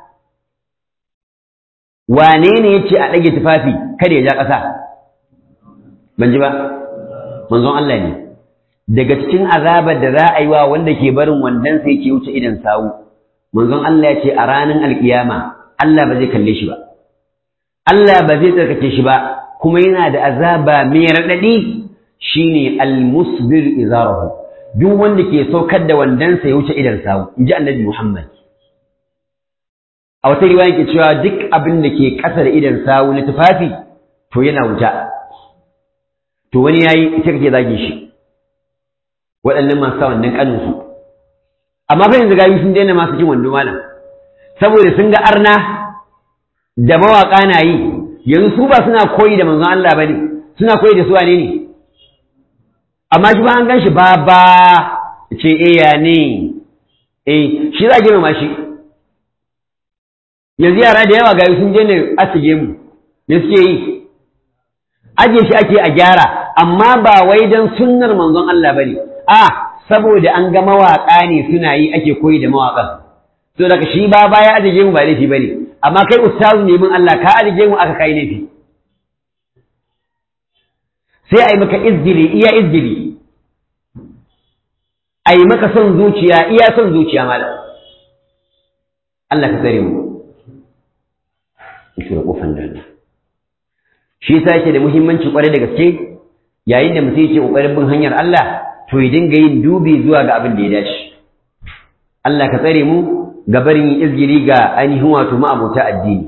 wane ne ya ce a ɗage tufafi kada ya ja ƙasa ban ji ba manzon Allah ne daga cikin azabar da za a yi wa wanda ke barin wandon sai ke wuce idan sawu manzon Allah ya ce a ranar alkiyama Allah ba zai kalle shi ba Allah ba zai tsarkake shi ba kuma yana da azaba mai raɗaɗi shine almusbir izarahu duk wanda ke saukar da wandansa ya wuce idan sawu in ji annabi Muhammad a wata riwaya ke cewa duk abin da ke ƙasa da idan sawu na tufafi to yana wuta to wani yayi ita kake zage shi waɗannan masu sa wannan kaninsu amma fa yanzu gayu sun daina masu jin wando malam saboda sun ga arna da mawaƙa na yi yanzu su ba suna koyi da manzon Allah bane suna koyi da su wane ne amma shi ba an gan shi ba ba ce eh ya ne eh shi za a girmama shi yanzu yara da yawa gayu sun je ne asige mu me suke yi aje shi ake a gyara amma ba wai dan sunnar manzon Allah bane a saboda an ga mawaƙa ne suna yi ake koyi da mawaƙan to daga shi ba baya aje mu ba laifi bane amma kai ustazu ne min Allah ka aje mu aka kai laifi sai a yi maka izgili iya izgili a yi maka son zuciya iya son zuciya malam Allah ka tsare mu shi kofan dana shi yasa yake da muhimmanci kwarai da gaske yayin da mutum yake kokarin bin hanyar Allah to ya dinga yin dubi zuwa ga abin da ya dace Allah ka tsare mu ga barin izgili ga ainihin wato ma'abota addini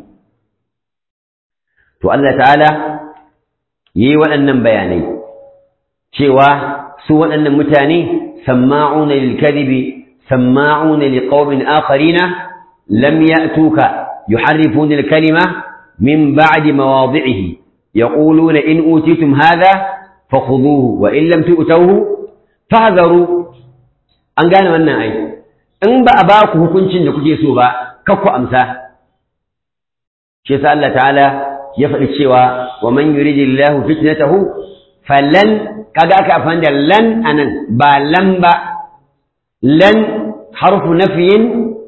to Allah ta'ala yi waɗannan bayanai cewa su waɗannan mutane samma'una lil kadhibi samma'una liqaumin akharina lam ya'tuka yuharrifuna al kalima min ba'di mawadhi'ihi yaquluna in utitum hadha fakhudhuhu wa in lam tu'tuhu fahzaru an gane wannan ai in ba a ba ku hukuncin da kuke so ba kakku amsa shi yasa Allah ta'ala ya faɗi cewa wa man yuridillahu fitnatahu falan kaga aka afan da lan anan ba lan ba lan harfu nafyin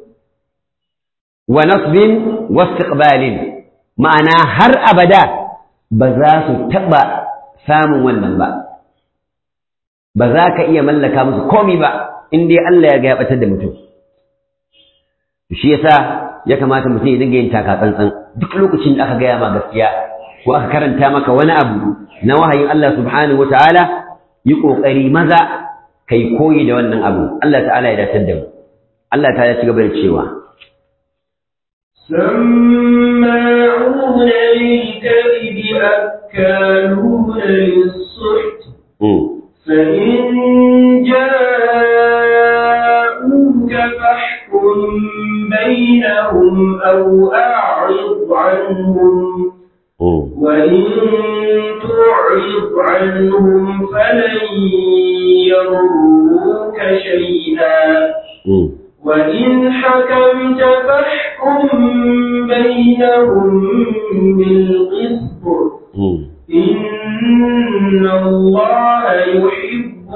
wa nasbin wa istiqbalin ma'ana har abada ba za su taɓa samun wannan ba ba za ka iya mallaka musu komi ba in dai Allah ya ga ya batar da mutum shi yasa ya kamata mutum ya dinga yin taka tsantsan duk lokacin da aka gaya ma gaskiya ko aka karanta maka wani abu na wahayin Allah subhanahu wataala yi kokari maza kai koyi da wannan abu Allah ta'ala ya datar da mu Allah ta'ala ya ci gaba da cewa سماعون للكذب أكالون للسحت فإن جاءوك فاحكم بينهم أو أعرض عنهم وإن تعرض عنهم فلن يضروك شيئا وإن حكمت فاحكم بينهم بالقسط إن الله يحب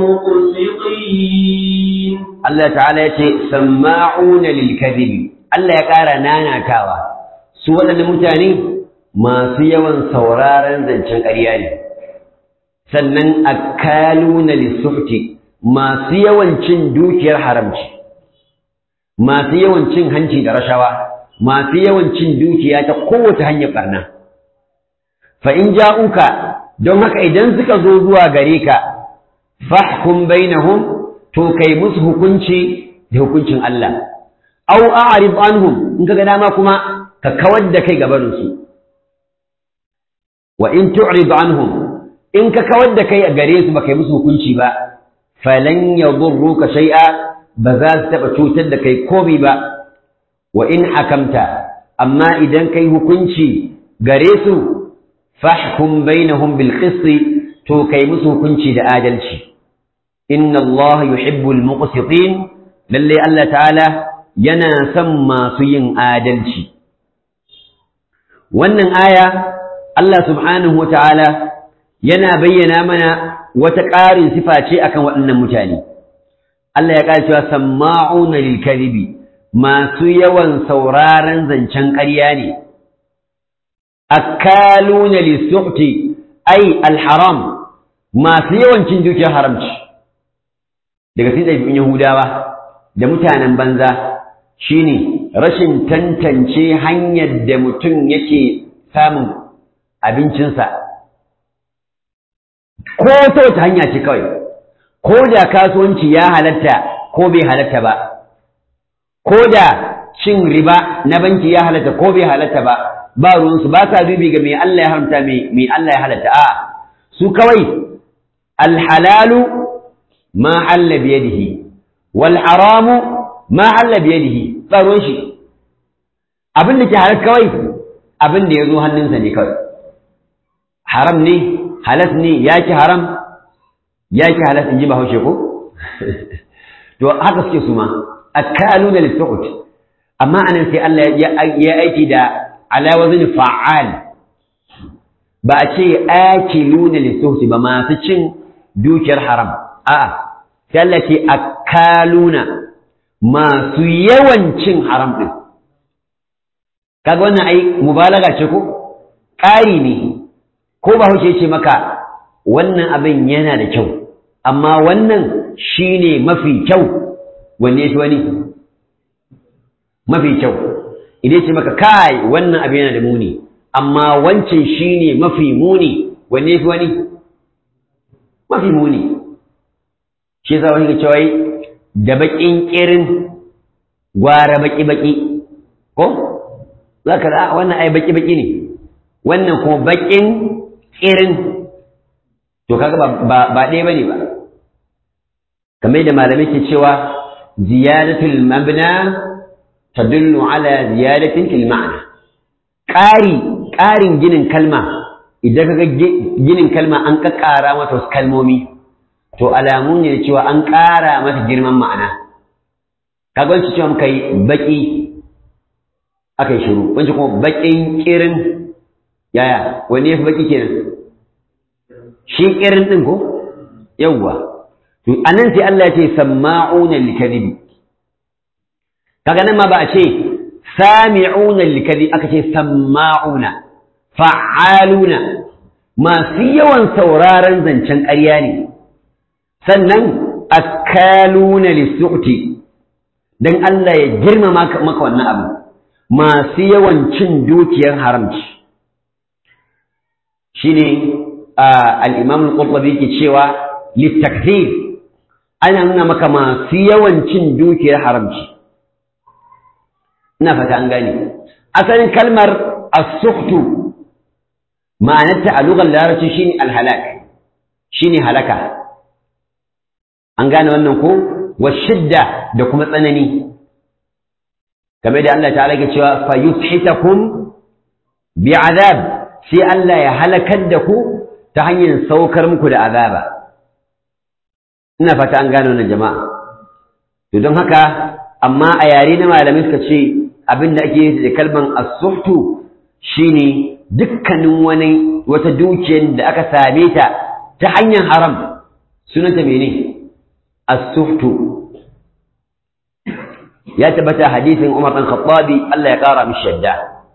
المقسطين Allah ta'ala ya ce samma'una lil kadhibi Allah ya ƙara nanatawa su waɗannan mutane masu yawan sauraron zancen ƙarya ne sannan akaluna lisuhti masu yawan cin dukiyar haramci masu yawan cin hanci da rashawa masu yawan cin dukiya ta kowace hanyar barna fa in ja'uka don haka idan suka zo zuwa gare ka fahkum bainahum to kai musu hukunci da hukuncin Allah aw a'rid anhum in kaga dama kuma ka kawar da kai gabanin su wa in tu'rid anhum in ka kawar da kai a gare su baka yi musu hukunci ba falan yadurruka shay'a ba za su taba cutar da kai komai ba wa in hakamta amma idan kai hukunci gare su fahkum bainahum bil qisti to kai musu hukunci da adalci inna Allah yuhibbul muqsitin lalle Allah ta'ala yana son masu yin adalci wannan aya Allah subhanahu wata'ala yana bayyana mana wata ƙarin sifa ce akan waɗannan mutane Allah ya ƙara cewa samma'una lil kadhibi masu yawan sauraron zancen ƙarya ne akaluna lisuhti ai alharam masu yawan cin dukiyar haramci daga cikin ɗabi'un Yahudawa da mutanen banza shine rashin tantance hanyar da mutum yake samun abincinsa ko ta wata hanya ce kawai ko da kasuwanci ya halatta ko bai halatta ba ko da cin riba na banki ya halatta ko bai halatta ba ba ruwansu ba sa dubi ga mai Allah ya haramta mai Allah ya halatta a su kawai alhalalu ma halla biyadihi wal haramu ma halla biyadihi ba ruwan shi abin da ke halal kawai abin da ya zo hannunsa ne kawai haram ne halas ne ya ki haram ya ki halas in ji bahaushe ko to haka suke su ma akaluna lisuqut amma anan sai Allah ya aiki da ala wazn fa'al ba a ce akiluna lisuqut ba masu cin dukiyar haram a'a sai Allah ce akaluna masu yawan cin haram din kaga wannan ai mubalaga ce ko ƙari ne ko ba hauce ce maka wannan abin yana da kyau amma wannan shine mafi kyau wanne yafi wani mafi kyau idan ce maka kai wannan abin yana da muni amma wancan shine mafi muni wanne yafi wani mafi muni shi yasa wani ga cewa da bakin kirin gwara baki baki ko zaka da wannan ai baki baki ne wannan kuma bakin irin to kaga ba ba ɗaya bane ba kamar da malamai ke cewa ziyadatul mabna tadullu ala ziyadatin fil ma'na ƙari ƙarin ginin kalma idan kaga ginin kalma an kakkara mata wasu kalmomi to alamu ne da cewa an ƙara mata girman ma'ana kaga wancan cewa muka yi baƙi aka yi shiru wancan kuma baƙin ƙirin yaya wani ya fi baƙi kenan shi ƙirin ɗin ko yawwa to anan sai Allah ya ce sama'una likadibi kaga nan ma ba a ce sami'una likadibi aka ce sama'una fa'aluna masu yawan sauraron zancen ƙarya ne sannan akaluna lisu'ti dan Allah ya girmama maka wannan abu masu yawan cin dukiyar haramci shine al-Imam al-Qurtubi ke cewa litakthir ana nuna maka masu yawan cin dukiyar haramci ina fata an gane asalin kalmar as-suhtu ma'anarta a lugar larabci shine al-halak shine halaka an gane wannan ko wa shidda da kuma tsanani kamar da Allah ta'ala ke cewa fa yuthitakum bi'adab sai Allah ya halakar da ku ta hanyar saukar muku da azaba ina fata an gane wannan jama'a to don haka amma a yare na malamai suka ce abin da ake yi da kalman as-suhtu shine dukkanin wani wata dukiyar da aka same ta ta hanyar haram sunanta mene as-suhtu ya tabbata hadisin Umar bin Khattabi Allah ya kara mishi yadda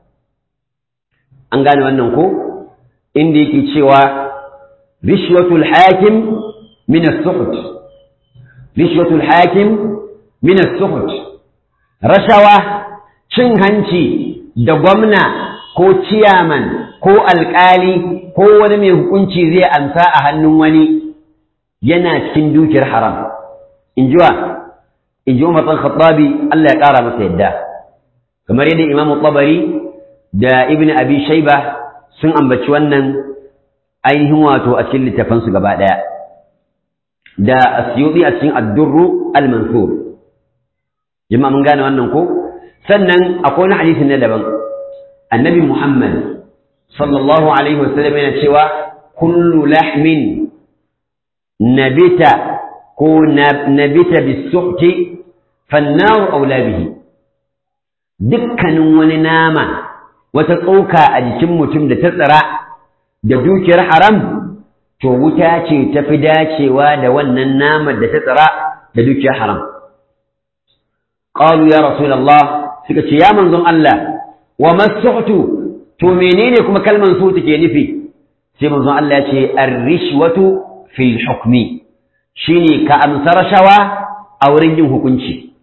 an gane wannan ko inda yake cewa rishwatul hakim min as-suhut rishwatul hakim min as-suhut rashawa cin hanci da gwamna ko ciyaman ko alƙali ko wani mai hukunci zai amsa a hannun wani yana cikin dukiyar haram in ji wa in ji umar khattabi Allah ya ƙara masa yadda kamar yadda imam tabari da ibn abi shaiba sun ambaci wannan ainihin wato a cikin littafansu gaba ɗaya da asyuɗi a cikin addurru al-mansur jama'a mun gane wannan ko sannan akwai wani hadisi na daban annabi muhammad sallallahu alaihi wasallam yana cewa kullu lahmin nabita ko nabita bisuhti fannaru aula bihi dukkanin wani nama wata tsoka a jikin mutum da ta tsira da dukiyar haram to wuta ce ta fi dacewa da wannan naman da ta tsira da dukiyar haram qalu ya rasulullah suka ce ya manzon Allah wa masuhtu to menene kuma kalman su take nufi sai manzon Allah ya ce ar-rishwatu fil hukmi shine ka amsa rashawa a wurin yin hukunci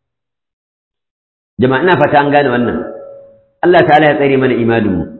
jama'a ina fata an gane wannan Allah ta'ala ya tsare mana imanin mu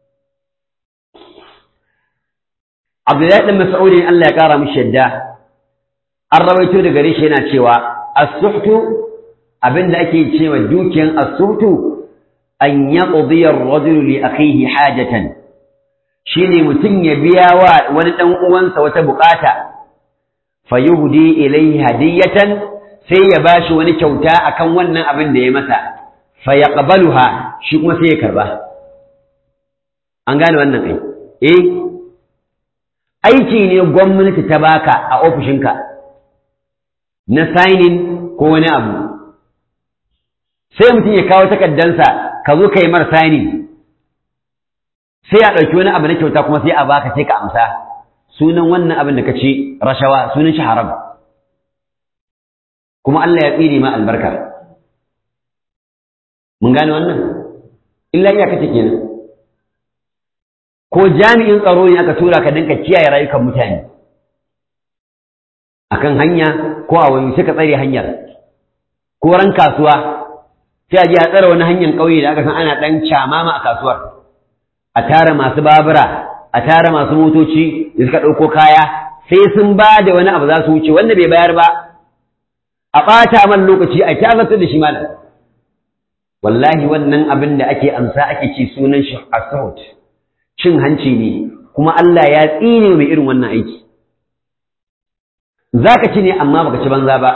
Abdullahi ɗan Mas'ud Allah ya ƙara mishi yadda an rawaito daga gare shi yana cewa as-suhtu abinda ake cewa dukiyan as-suhtu an yaqdi ar-rajul li akhihi hajatan shine mutum ya biya wa wani dan uwansa wata bukata fayuhdi ilayhi hadiyatan sai ya bashi wani kyauta akan wannan abin da ya masa fayaqbaluha shi kuma sai ya karba an gane wannan ai eh aiki ne gwamnati ta baka a ofishinka na signing ko wani abu sai mutum ya kawo takaddansa ka zo ka yi mar signing sai a ɗauki wani abu na kyauta kuma sai a baka sai ka amsa sunan wannan abin da ka ci rashawa sunan shi haram kuma Allah ya tsire ma albarka mun gane wannan illa iya kace kenan ko jami'in tsaro ne aka tura ka dinka kiyaye rayukan mutane akan hanya ko a wani sai ka tsare hanyar ko ran kasuwa sai a je a tsare wani hanyar ƙauye da aka san ana ɗan camama a kasuwar a tara masu babura a tara masu motoci da suka ɗauko kaya sai sun ba da wani abu za su wuce wanda bai bayar ba a ɓata man lokaci a kyazartar da shi malam wallahi wannan abin da ake amsa ake ci sunan shi asahut cin hanci ne kuma Allah ya tsine mai irin wannan aiki za ka ci ne amma baka ci banza ba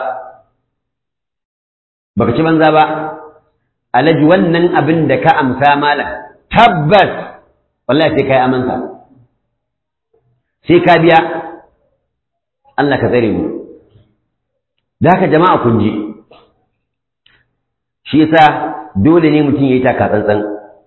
baka ci banza ba alaji wannan abin da ka amsa malam tabbas wallahi sai kai amansa sai ka biya Allah ka tsare mu da haka jama'a kun ji shi yasa dole ne mutum yayi taka tsantsan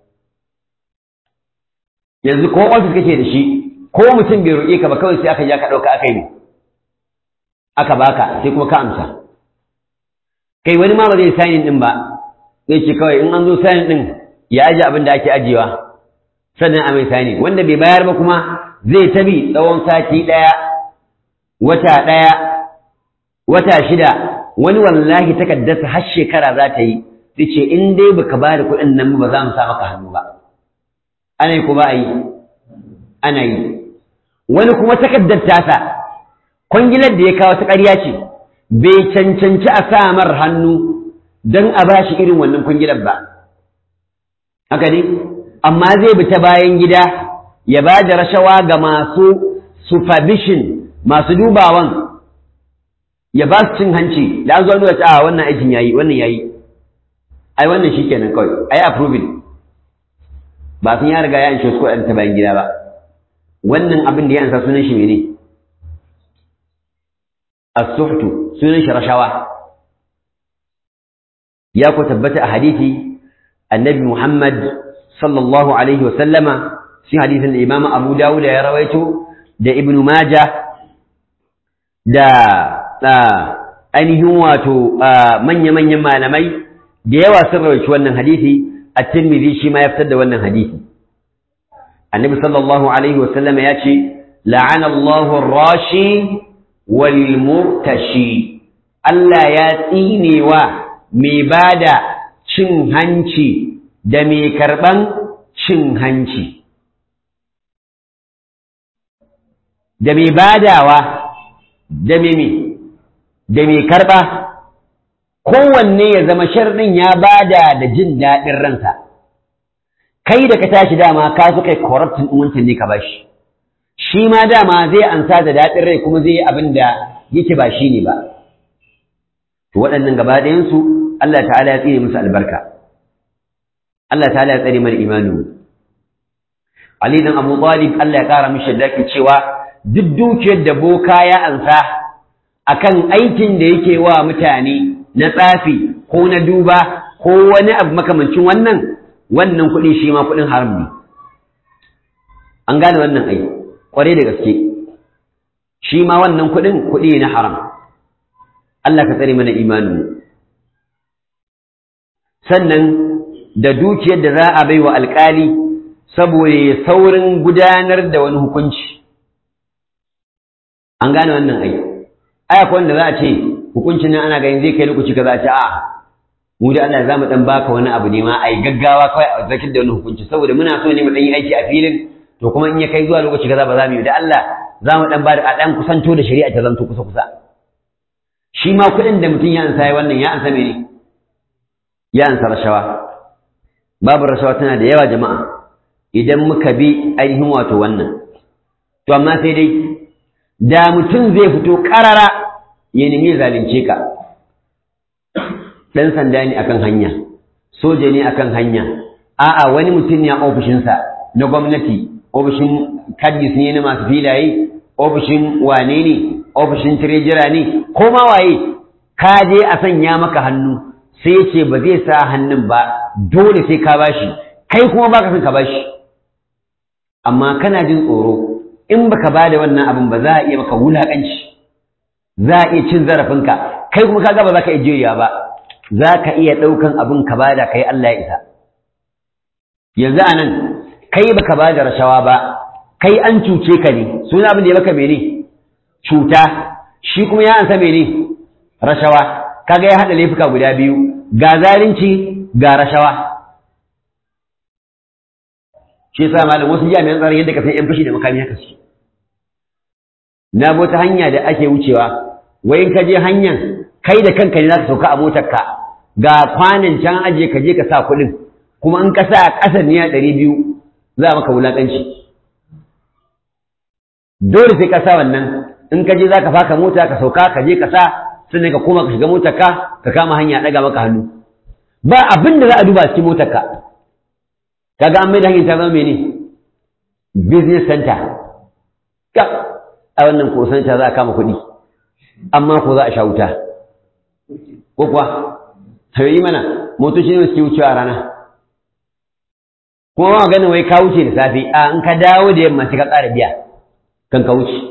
yanzu ko ofis kake da shi ko mutum bai roƙe ka ba kawai sai aka ja ka ɗauka aka yi aka baka sai kuma ka amsa kai wani ma ba zai sayin din ba zai ce kawai in an zo sayin din ya aje abin da ake ajiyewa sannan a mai sani wanda bai bayar ba kuma zai tabi tsawon sati ɗaya wata ɗaya wata shida wani wallahi takaddarsa har shekara za ta yi zai ce in dai baka ba da kuɗin nan ba za mu sa maka hannu ba ana yi ko ba a yi ana yi wani kuma takaddar tasa kwangilar da ya kawo ta ƙarya ce bai cancanci a sa mar hannu don a ba shi irin wannan kwangilar ba haka ne amma zai bi ta bayan gida ya ba da rashawa ga masu supervision masu dubawan ya ba su cin hanci da an zo nuna a wannan aikin yayi wannan yayi ai wannan shikenan kawai ai approving ba sun ya riga ya anshe su ta bayan gida ba wannan abin da ya ansa sunan shi mene as-suhtu sunan shi rashawa ya ku tabbata a hadisi annabi Muhammad sallallahu alaihi wa sallama shi hadisin da Imam Abu Dawud ya rawaito da Ibn Majah da ainihin wato manya-manyan malamai da yawa sun rawaito wannan hadisi at-Tirmidhi shi ma ya fitar da wannan hadisi annabi sallallahu alaihi wa sallama ya ce la'ana Allahu ar-rashi wal murtashi Allah ya tsinewa mai bada cin hanci da mai karɓan cin hanci da mai badawa da mai da mai karɓa kowanne ya zama sharɗin ya bada da jin daɗin ransa kai da ka tashi dama ka su kai corruptin wancan ne ka bashi shi ma dama zai ansa da daɗin rai kuma zai yi abin da yake ba shi ne ba to waɗannan gaba ɗayansu Allah ta'ala ya tsire musu albarka Allah ta'ala ya tsare mana imanu Ali dan Abu Talib Allah ya kara mishi daki cewa duk dukiyar da boka ya ansa akan aikin da yake wa mutane na tsafi ko na duba ko wani abu makamancin wannan wannan kuɗi shi ma kuɗin haram ne an gane wannan ai kware da gaske shi ma wannan kuɗin kuɗi na haram Allah ka tsare mana imanin sannan da dukiyar da za a bai wa alƙali saboda saurin gudanar da wani hukunci an gane wannan ai ai akwai wanda za a ce hukuncin nan ana ganin zai kai lokaci ka za a ce a mu da Allah za mu dan baka wani abu ne ma ai gaggawa kawai a zakir da wani hukunci saboda muna so ne mu dan yi aiki a filin to kuma in ya kai zuwa lokaci kaza ba za mu yi da Allah za mu dan ba da a dan kusanto da shari'a ta zanto kusa kusa shi ma kuɗin da mutum ya ansa ya wannan ya ansa mene ya ansa rashawa babu rashawa tana da yawa jama'a idan muka bi ainihin wato wannan to amma sai dai da mutum zai fito ƙarara ya nemi zalunce ka ɗan sanda ne akan hanya soja ne akan hanya a'a wani mutum ne a ofishinsa na gwamnati ofishin kadis ne na masu filaye ofishin wane ne ofishin tirejira ne ko ma waye ka je a sanya maka hannu sai ya ce ba zai sa hannun ba dole sai ka bashi kai kuma baka son ka bashi amma kana jin tsoro in baka ba da wannan abin ba za a iya maka wulaƙanci za a iya cin zarafinka kai kuma kaga ba za ka iya juya ba za ka iya ɗaukan abin ka ba da kai Allah ya isa yanzu a nan kai baka ba da rashawa ba kai an cuce ka ne suna abin da ya maka mene cuta shi kuma ya ansa mene rashawa kaga ya haɗa laifuka guda biyu ga zalunci ga rashawa shi yasa malam wasu jami'an tsaron yadda ka san yan fashi da makami haka su na bota hanya da ake wucewa wai in ka je hanyar kai da kanka ne za ka sauka a motar ka ga kwanan can aje ka je ka sa kuɗin kuma in ka sa a ƙasar niya ɗari biyu za a maka wulaƙanci dole sai ka sa wannan in ka je za ka faka mota ka sauka ka je ka sa sannan ka koma ka shiga motar ka ka kama hanya ɗaga maka hannu ba abin da za a duba cikin motar ka kaga an mai da hanyar ta zama mene business center ka a wannan ko center za a kama kuɗi amma ko za a sha wuta ko kuwa yi mana motoci ne suke wucewa rana kuma ba ganin wai ka wuce da safe a in ka dawo da yamma sai ka ƙara biya kan ka wuce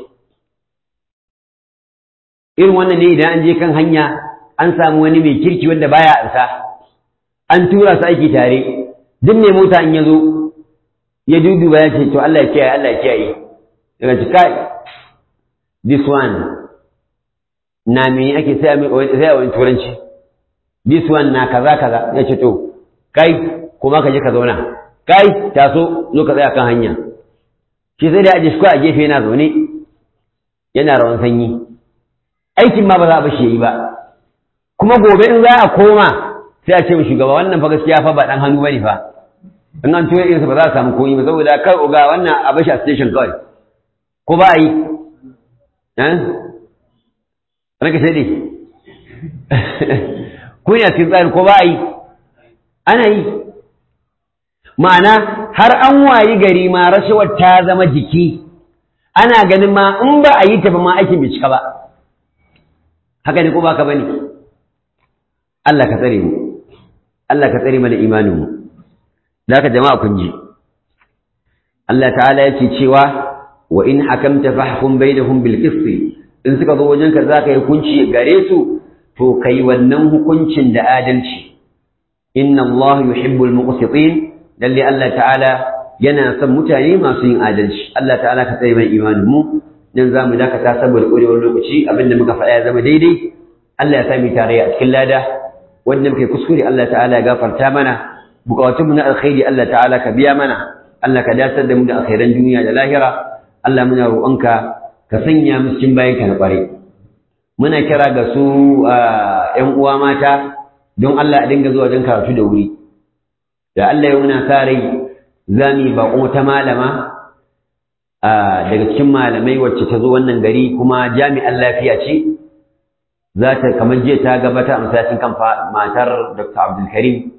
irin wannan ne idan an je kan hanya an samu wani mai kirki wanda baya ansa an tura su aiki tare duk mai mota in ya zo ya duduba ya ce to Allah ya kiyaye Allah ya kiyaye daga ci kai this one na me ake sai a wani turanci this one na kaza kaza ya ce to kai kuma ka je ka zauna kai taso zo ka tsaya kan hanya shi sai da aje shi a gefe yana zaune yana rawan sanyi aikin ma ba za a bashi yayi ba kuma gobe in za a koma sai a ce mu shugaba wannan fa gaskiya fa ba dan hannu bane fa in an tuya irinsa ba za a samu koyi ba saboda kar uga wannan a bashi a station kawai ko ba a yi eh ranka sai dai ko ne a cikin tsari ko ba a yi ana yi ma'ana har an wayi gari ma rashawar ta zama jiki ana ganin ma in ba a yi ta ba ma aikin bai cika ba haka ne ko ba ka bane Allah ka tsare mu Allah ka tsare mana imanin mu zaka jama'a kun ji Allah ta'ala yake cewa wa in hakamta fahkum bainahum bil qist in suka zo wajenka zaka yi hukunci gare su to kai wannan hukuncin da adalci inna Allah yuhibbul muqsitin lalle Allah ta'ala yana son mutane masu yin adalci Allah ta'ala ka tsaye mai imanin mu dan zamu dakata saboda ƙurewar lokaci abinda muka faɗa ya zama daidai Allah ya sami tarayya a cikin lada wanda muke kuskure Allah ta'ala ya gafarta mana bukatun mu na alkhairi Allah ta'ala ka biya mana Allah ka dace da mu da alkhairan duniya da lahira Allah muna roƙonka ka sanya mu cikin bayanka na ƙware muna kira ga su ƴan uwa mata don Allah a dinga zuwa don karatu da wuri da Allah ya muna sa rai za mu yi baƙon wata malama daga cikin malamai wacce ta zo wannan gari kuma jami'an lafiya ce za ta kamar jiya ta gabata a masallacin kan matar Dr. Abdulkarim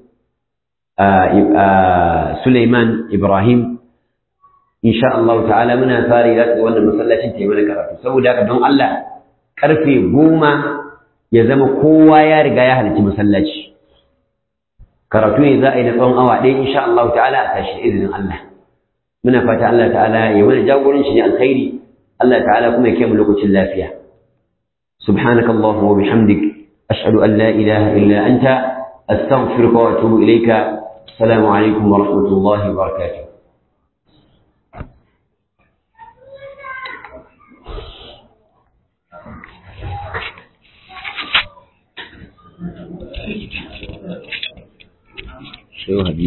Suleiman Ibrahim insha Allah ta'ala muna sa rai za ta zo wannan masallacin ta yi mana karatu saboda haka don Allah karfe goma ya zama kowa ya riga ya halarci masallaci karatu ne za a yi na tsawon awa ɗaya insha Allah ta'ala a tashi da izinin Allah muna fata Allah ta'ala ya mana jagoranci ne alkhairi Allah ta'ala kuma ya kai mu lokacin lafiya سبحانك اللهم وبحمدك أشهد أن لا إله إلا أنت أستغفرك وأتوب إليك السلام عليكم ورحمة الله وبركاته شو